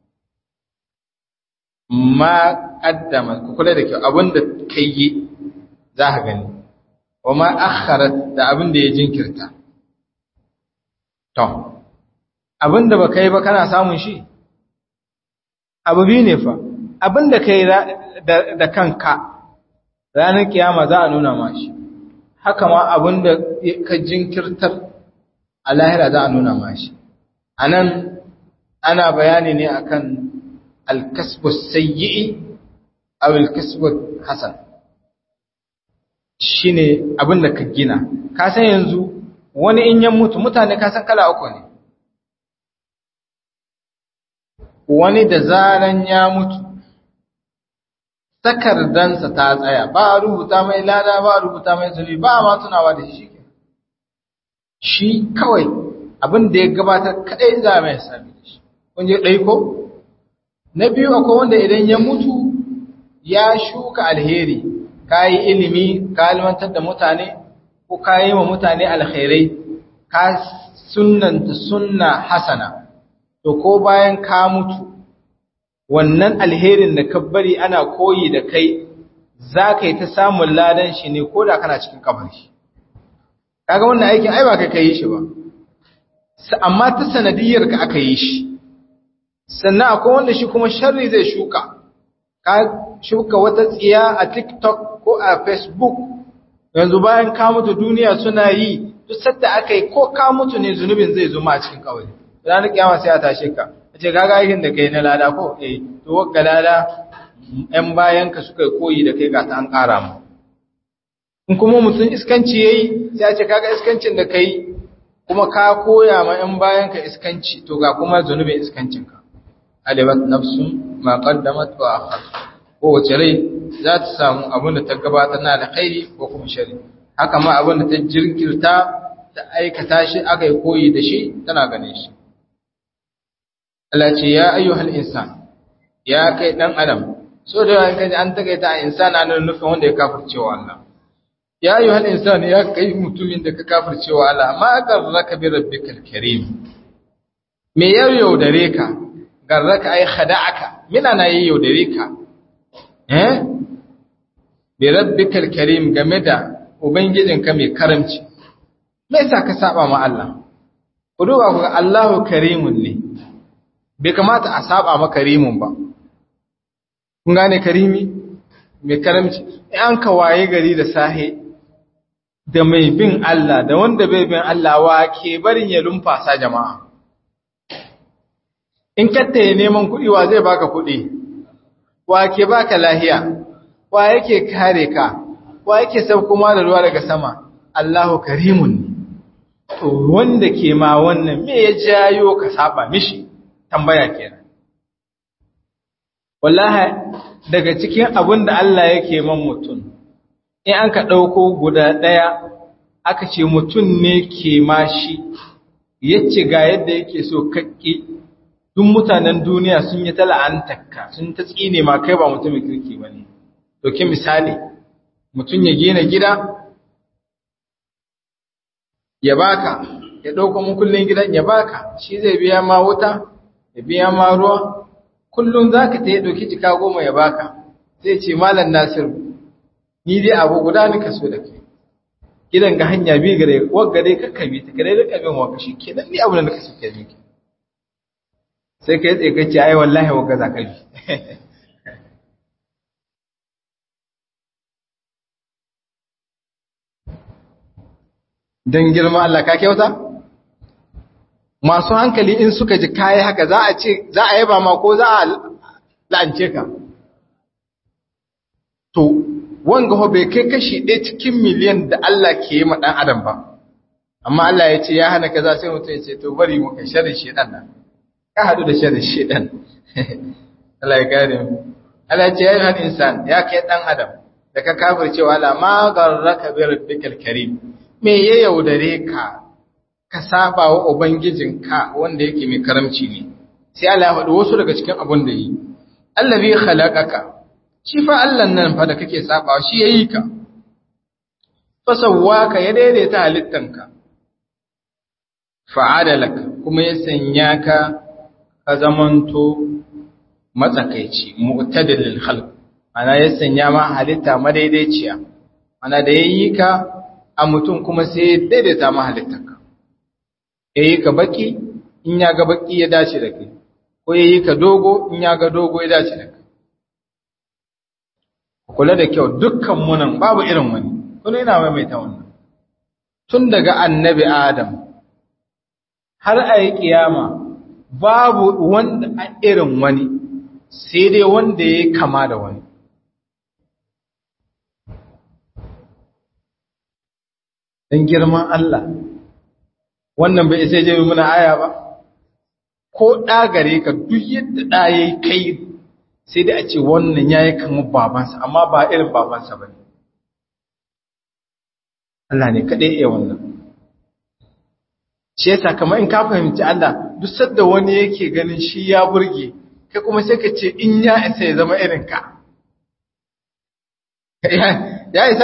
ma ƙaddama ku kula da kyau abin da ka yi za ka gani wa ma akharat da abin da ya jinkirta to abin da ba ka yi ba kana samun shi abu biyu ne fa abin da ka yi da kanka ranar kiyama za a nuna ma shi haka ma abin da ka jinkirtar a lahira za a nuna ma shi a nan ana bayani ne akan alkasbus sayyi'i aw alkasbus hasan shine abin da ka gina ka san yanzu wani in ya mutu mutane ka san kala uku ne wani da zaran ya mutu takardansa ta tsaya ba a rubuta mai lada ba a rubuta mai zunubi ba a ma tunawa da shi shi kawai abin da ya gabatar kadai za mai sami da shi kun je ɗai ko na biyu akwai wanda idan ya mutu ya shuka alheri ka yi ilimi ka almantar da mutane ko ka yi wa mutane alkhairai ka sunanta sunna hasana to ko bayan ka mutu wannan alherin da ka bari ana koyi da kai za ka yi ta samun ladan shi ne ko da kana cikin kabari kaga wannan aikin ai ba kai ka yi shi ba amma ta sanadiyar ka aka yi shi sannan akwai wanda shi kuma sharri zai shuka ka shuka wata tsiya a TikTok ko a Facebook yanzu bayan ka mutu duniya suna yi duk sadda aka yi ko ka mutu ne zunubin zai zuma a cikin kawai ranar kiyama sai a tashe ka ce kaga aikin da kai na lada ko eh to wakka lada ƴan bayan ka suka koyi da kai ga ta an ƙara mu in kuma mutum iskanci yayi sai a ce kaga iskancin da kai kuma ka koya ma ƴan bayan ka iskanci to ga kuma zunubin iskancin ka alimat nafsun ma qaddamat wa akhar ko wace rai za ta samu abin da ta gabatar na alkhairi ko kuma shari haka ma abin da ta jirkirta ta aikata shi aka yi koyi da shi tana ganin shi Allah ce ya ayyuhal insan ya kai dan adam so da yawan kaji an takaita a insana nan nufin wanda ya kafircewa Allah ya ayyuhal insan ya kai mutumin da ka kafircewa Allah ma garraka bi rabbikal karim me ya yaudare ka garraka ai khada'aka mina na yi yaudare ka eh bi rabbikal karim game da ubangijinka mai karamci me yasa ka saba ma Allah ku duba ku ga Allahu karimun ne bai kamata a saba ma karimun ba kun gane karimi mai karamci an ka waye gari da sahe da mai bin Allah da wanda bai bin Allah wa ke barin ya lumfasa jama'a in kattaye neman kuɗi wa zai baka kuɗi wa ke baka lahiya wa yake kare ka wa yake kuma da ruwa daga sama Allahu karimun ne to wanda ke ma wannan me ya jayo ka saba mishi tambaya kenan wallahi daga cikin abin da Allah yake man mutum in an ka ɗauko guda ɗaya aka ce mutum ne ke mashi yace ga yadda yake so kakke duk mutanen duniya sun yi ta la'antarka sun ta tsine ma kai ba mutumin kirki ba ne ɗauki misali mutum ya gina gida ya baka ya ɗauka mukullin gidan ya baka shi zai biya ma wuta ya biya ma ruwa kullum za ka ta yi ɗauki jika goma ya baka zai ce malam nasiru ni dai abu guda ni ka so da kai gidan ga hanya bi gare wagga dai kakka bi ta gare da kabin waka shi kenan ni abu da naka so ke miki sai kai tsaye kace ai wallahi wagga za ka bi dan girma Allah ka kyauta masu hankali in suka ji kayi haka za a ce za a yaba ma ko za a la'ance ka to wanga ho bai kai kashi ɗaya cikin miliyan da Allah ke yi ma ɗan adam ba amma Allah ya ce ya hana kaza sai mutum ya ce to bari mu kai sharri shedan nan ka hadu da sharri shedan Allah ya gane mu Allah ya ce ya yi insan ya kai ɗan adam da ka kafirce wa Allah ma garraka bi rabbikal karim me ya yaudare ka ka saba wa ubangijinka wanda yake mai karamci ne sai Allah ya faɗi wasu daga cikin abin da yi allazi khalaqaka shi fa Allah nan fa da kake sabawa shi yayi ka fa sawwaka ya daidaita halittanka fa adalaka kuma ya sanya ka ka zamanto matsakaici mu'tadilil khalq ana ya sanya ma halitta madaidaiciya ana da yayi ka a mutum kuma sai ya daidaita ma halittanka yayi ka baki in ya ga baki ya dace da kai ko yayi ka dogo in ya ga dogo ya dace da kai kula da kyau dukkan munan babu irin wani kuma ina maimaita wannan tun daga annabi adam har a yi kiyama babu wanda a irin wani sai dai wanda ya kama da wani don girman Allah wannan bai isa jami muna aya ba ko ɗagare ka duk yadda ɗaya kai sai dai a ce wannan ya yi kamar babansa amma ba irin babansa ba ne Allah ne kaɗai iya wannan shi yasa kamar in ka fahimci Allah duk sadda wani yake ganin shi ya burge kai kuma sai ka ce in ya isa ya zama irin ka ya isa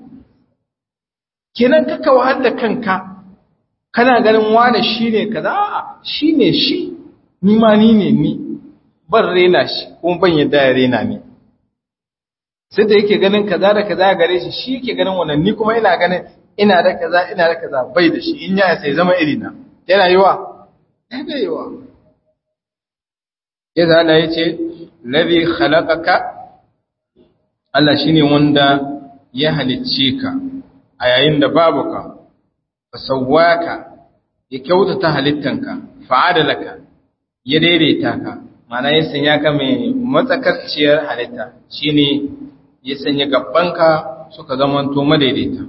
kenan kaka wahal da kanka kana ganin wane shi ne kaza shi ne shi ni ma ni ne ni ban rena shi kuma ban yadda ya rena ni sai da yake ganin kaza da kaza gare shi shi yake ganin wannan ni kuma ina ganin ina da kaza ina da kaza bai da shi in ya sai zama irina yana yiwa yana yiwa yadda Allah ya ce ladhi khalaqaka Allah shine wanda ya halicce ka a yayin da babu ka fasawwaka ya kyautata halittanka fa'adalaka ya daidaita ka mana ya sanya ka mai matsakarciyar halitta shine ya sanya gabbanka suka zamanto madaidaita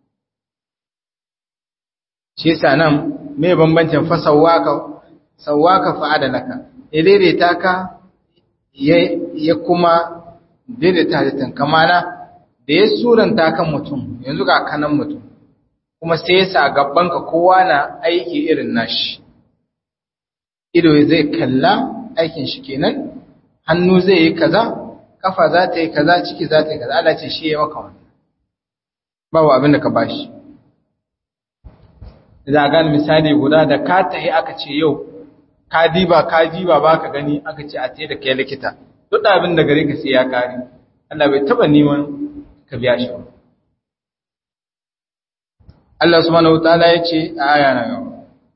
shi yasa nan me bambancin fasawwaka sawwaka fa'adalaka ya daidaita ka ya kuma daidaita halittanka mana da ya suranta kan mutum yanzu ga kanan mutum kuma sai ya sa gabanka kowa na aiki irin nashi ido zai kalla aikin shi kenan hannu zai yi kaza kafa za ta yi kaza ciki za ta yi kaza Allah ce shi ya maka wannan babu abin da ka bashi da gani misali guda da ka tahi aka ce yau ka diba ka diba baka gani aka ce a tayi da kai likita duk abin da gare ka sai ya kare Allah bai taba neman ka biya shi ba Allah subhanahu wataala ya ce a aya na gaba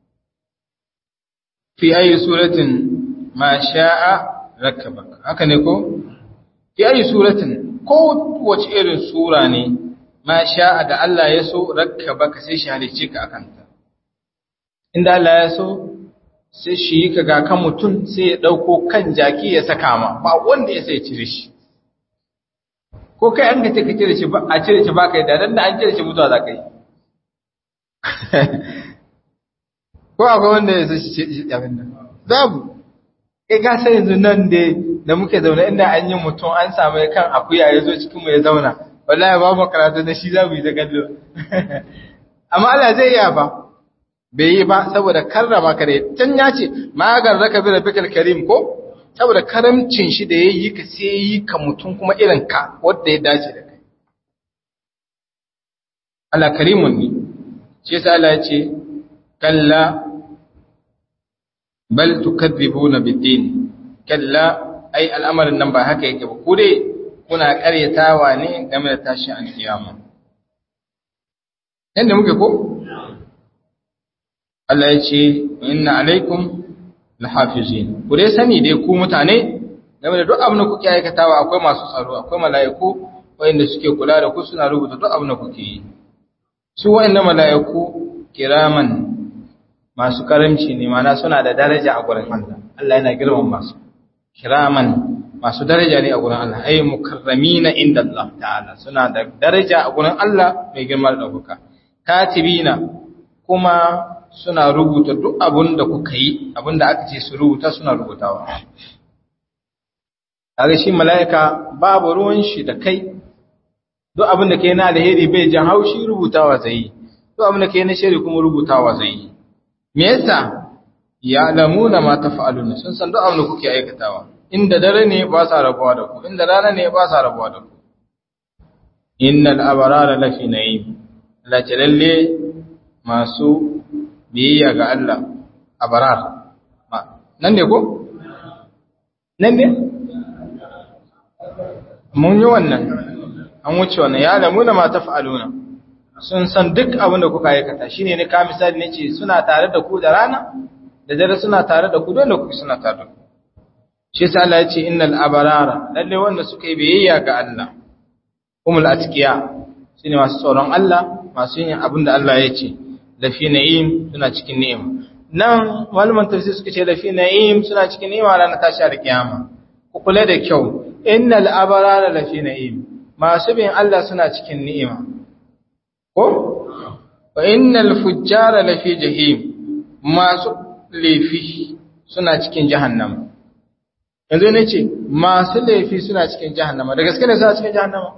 fi ayi suratin ma sha'a rakkabak haka ne ko fi ayi suratin ko wace irin sura ne ma sha'a da Allah ya so rakkabak sai shi halice ka akan ta inda Allah ya so sai shi yi ka ga kan mutum sai ya dauko kan jaki ya saka ma ba wanda ya sai cire shi ko kai an ka ce ka cire shi ba a cire shi ba kai da dan da an cire shi mutuwa za ka yi ko akwai wanda ya san shi abin nan babu kai ka san yanzu nan da da muke zaune inda an yi mutum an samu kan akuya ya zo cikin mu ya zauna wallahi babu karatu da shi za mu yi da kallo amma Allah zai iya ba bai yi ba saboda karrama ka dai can ya ce magar raka bi rabbikal karim ko saboda karamcin shi da yayi ka sai yi ka mutum kuma irin ka wanda ya dace da kai Allah karimun ne shi yasa Allah ya ce kalla bal tukadzibuna bid-din kalla ai al'amarin nan ba haka yake ba ku dai kuna karyatawa ne game da tashin alkiyama yanda muke ko Allah ya ce inna alaikum lahafizin ku dai sani dai ku mutane game da duk abin da kuke aikatawa akwai masu tsaro akwai mala'iku wanda suke kula da ku suna rubuta duk abin da kuke yi su wa'annan mala'iku kiraman masu karamci ne mana suna da daraja a gurin Allah Allah yana girman masu kiraman masu daraja ne a gurin Allah ay mukarramina inda Allah ta'ala suna da daraja a gurin Allah mai girma da dauka katibina kuma suna rubuta duk abin da kuka yi abin da aka ce su rubuta suna rubutawa kaga shi mala'ika babu ruwan shi da kai duk abin da kai na alheri bai jan haushi rubutawa zai yi duk abin da kai na shari kuma rubutawa zai yi me yasa ya'lamuna ma taf'aluna sun san duk abin da kuke aikatawa inda dare ne ba sa rabuwa da ku inda rana ne ba sa rabuwa da ku innal abrara lafi na'im la lalle masu biyayya ga Allah abrar nan ne ko nan ne mun yi wannan an wuce wannan ya lamuna ma taf'aluna sun san duk abin da kuka aikata shine ne ka misali nace suna tare da ku da rana da dare suna tare da ku dole ku suna tare da ku shi yasa Allah ya ce innal abarara lalle wanda suka yi biyayya ga Allah humul atqiya shine masu tsoron Allah masu yin abin da Allah ya ce lafi na'im suna cikin ni'ima nan malaman tafsir suka ce lafi na'im suna cikin ni'ima ranar tashi da kiyama ku kula da kyau innal abarara lafi na'im masu bin Allah suna cikin ni'ima ko wa innal fujjara lafi jahim masu laifi suna cikin jahannama yanzu ne ce masu laifi suna cikin jahannama da gaske ne suna cikin jahannama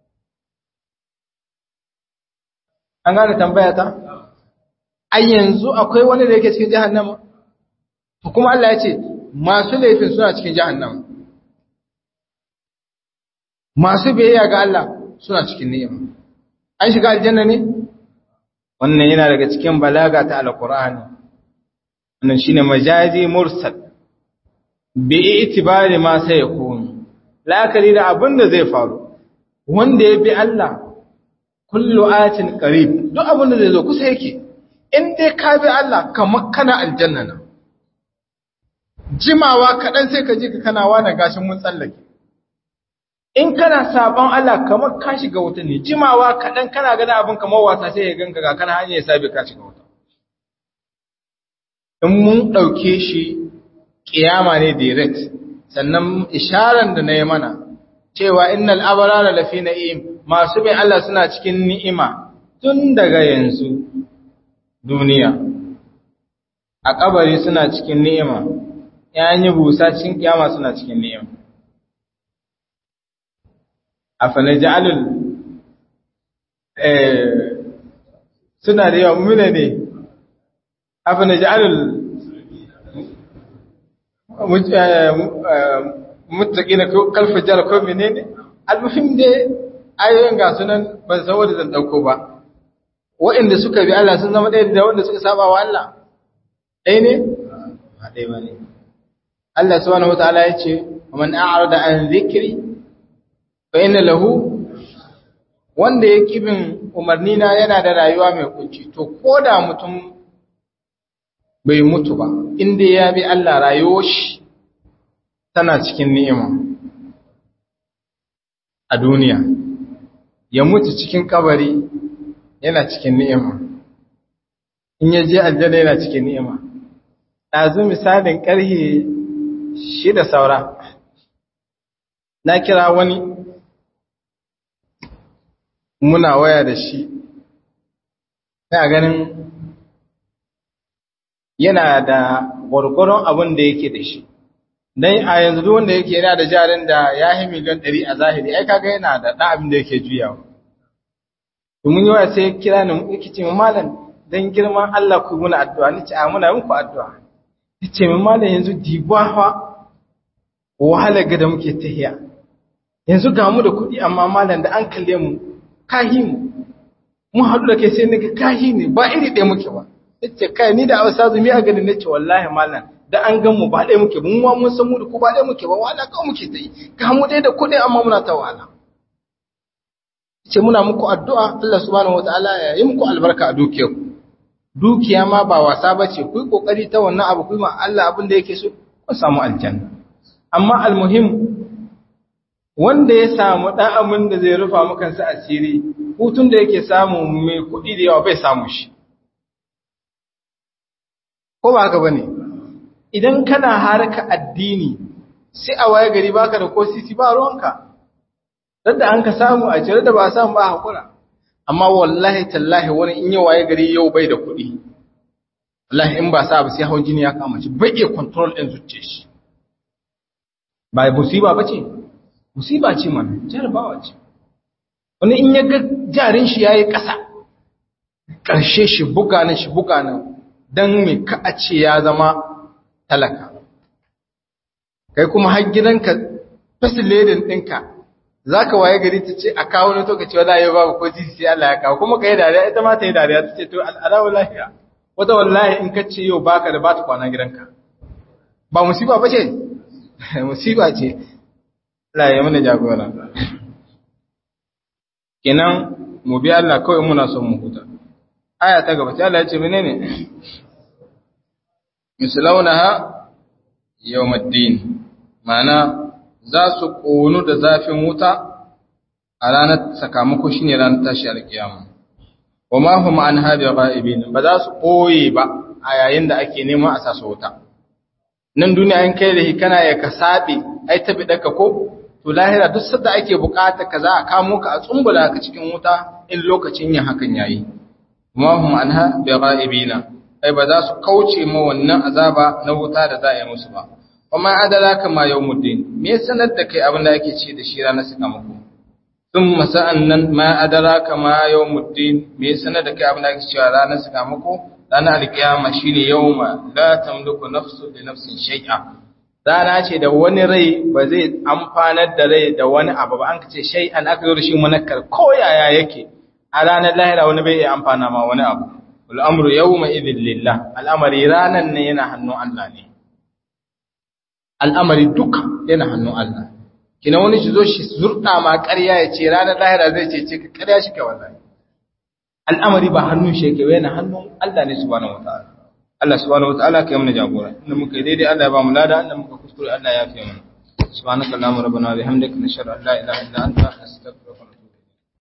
an gane tambaya ta a yanzu akwai wani da yake cikin jahannama to kuma Allah ya ce masu laifin suna cikin jahannama masu biyayya ga Allah suna cikin ni'ima an shiga aljanna ne wannan yana daga cikin balaga ta alqur'ani wannan shine majazi mursal bi itibari ma sai yakunu la'akari da abin da zai faru wanda ya bi Allah kullu atin qarib duk abin da zai zo kusa yake in dai ka bi Allah kamar kana aljanna na jimawa kaɗan sai ka ji ka kana wani gashin mun tsallake in kana sabon Allah kamar ka shiga wuta ne jimawa kaɗan kana gana abin kamar wasa sai ya ganka ga kana hanyar sabi ka shiga wuta in mun ɗauke shi ƙiyama ne direct sannan isharar da na yi mana cewa innal abarara lafi na'im masu bin Allah suna cikin ni'ima tun daga yanzu duniya a kabari suna cikin ni'ima yayin yi busa cikin kiyama suna cikin ni'ima afanaj'alul eh suna da yawa muna ne afanaj'alul muttaqina kalfa jar ko menene almuhim dai ayoyin ga sunan ban san wanda zan dauko ba waɗanda suka bi Allah sun zama ɗaya da wanda suka saba wa Allah ɗaya ne ba ɗaya ba ne Allah subhanahu wataala ya ce man a'rada an dhikri fa inna lahu wanda ya kibin umarni na yana da rayuwa mai kunci to koda mutum bai mutu ba inda ya bi Allah rayuwar shi tana cikin ni'ima a duniya ya mutu cikin kabari yana cikin ni'ima in ya je aljanna yana cikin ni'ima ɗazu misalin ƙarhe shida saura na kira wani muna waya da shi na ganin yana da gwargwaron abin da yake da shi dan a yanzu duk wanda yake yana da jarin da ya yi miliyan 100 a zahiri ai kaga yana da ɗan abin da yake juyawa domin yawa sai ya kira ni yake ce min malam dan girman Allah ku muna addu'a ni ce a muna muku addu'a yace min malam yanzu dibawa wahala ga da muke tahiya yanzu ga mu da kuɗi amma malam da an kalle mu kahi mu mun haɗu da kai sai naga kahi ne ba iri ɗaya muke ba yace kai ni da Hausa zumi a garin nace wallahi malam da an gan mu ba ɗaya muke mun ma mun san mu da ku ba ɗaya muke ba wala kawai muke tsayi ga mu ɗaya da kuɗi amma muna ta wahala ce muna muku addu'a Allah subhanahu wataala ya yi muku albarka a dukiyarku dukiya ma ba wasa bace ku yi kokari ta wannan abu ku yi ma Allah abin da yake so ku samu aljanna amma almuhim wanda ya samu ɗan abin da zai rufa maka sa asiri hutun da yake samu mai kuɗi da yawa bai samu shi ko ba haka bane idan kana harka addini sai a waye gari baka da ko sisi ba ruwanka da an ka samu a cire da ba samu ba hakura amma wallahi tallahi wani in ya waye gari yau bai da kuɗi wallahi in ba sa ba sai hawan jini ya kama shi bai iya control din zuciyar shi ba musiba bace musiba ce mana jarabawa ce wani in ya ga jarin shi yayi ƙasa ƙarshe shi buga nan shi buga nan dan me ka a ce ya zama talaka kai kuma har gidanka fasiledin ɗinka za ka waye gari ta ce a kawo na tokaci wala yau babu ko jisi sai Allah ya kawo kuma ka yi dariya ita ma ta yi dariya ta ce to al'adawa lafiya wata wallahi in ka ce yau baka da ba ta kwana gidanka ba musiba ba ce musiba ce Allah ya mana jagora kenan mu bi Allah kawai muna son mu huta aya ta gaba sai Allah ya ce menene mislaunaha yawmuddin ma'ana za su ƙonu da zafin wuta a ranar sakamako shi ne ranar tashi alkiyama wa ma hum an habi ghaibin ba za su ɓoye ba a yayin da ake neman a sa su wuta nan duniya in kai da kana ya ka sabe ai tabi daka ko to lahira duk sadda ake bukata ka za a kamo ka a tsumbula ka cikin wuta in lokacin yin hakan yayi ma hum anha bi ghaibina ai ba za su kauce ma wannan azaba na wuta da za a yi musu ba kuma adraka ma yawmuddin me sanar da kai abin da ake ce da shi ranar sakamako thumma sa'annan ma adraka ma yawmuddin me sanar da kai abin da ake cewa ranar sakamako ranar alkiyama shine yawma la tamliku nafsu li nafsin shay'a rana ce da wani rai ba zai amfanar da rai da wani abu ba an kace shay'an aka zo da shi munakkar ko yaya yake a ranar lahira wani bai iya amfana ma wani abu wal amru yawma idhil lillah al'amari ranan ne yana hannun Allah ne al'amari duka yana hannun Allah. Kina wani shi zo shi zurɗa ma ƙarya ya ce ranar lahira zai ce ce ka ƙarya shi ka wallahi. Al'amari ba hannun shi yake yana hannun Allah ne subhanahu wata'ala. Allah subhanahu wata'ala ka yi mana jagora. Inda muka yi daidai Allah ya ba mu lada, inda muka kuskure Allah ya fi mana. Subhanaka Allahumma rabbana wa bihamdika nashhadu an la ilaha illa anta nastaghfiruka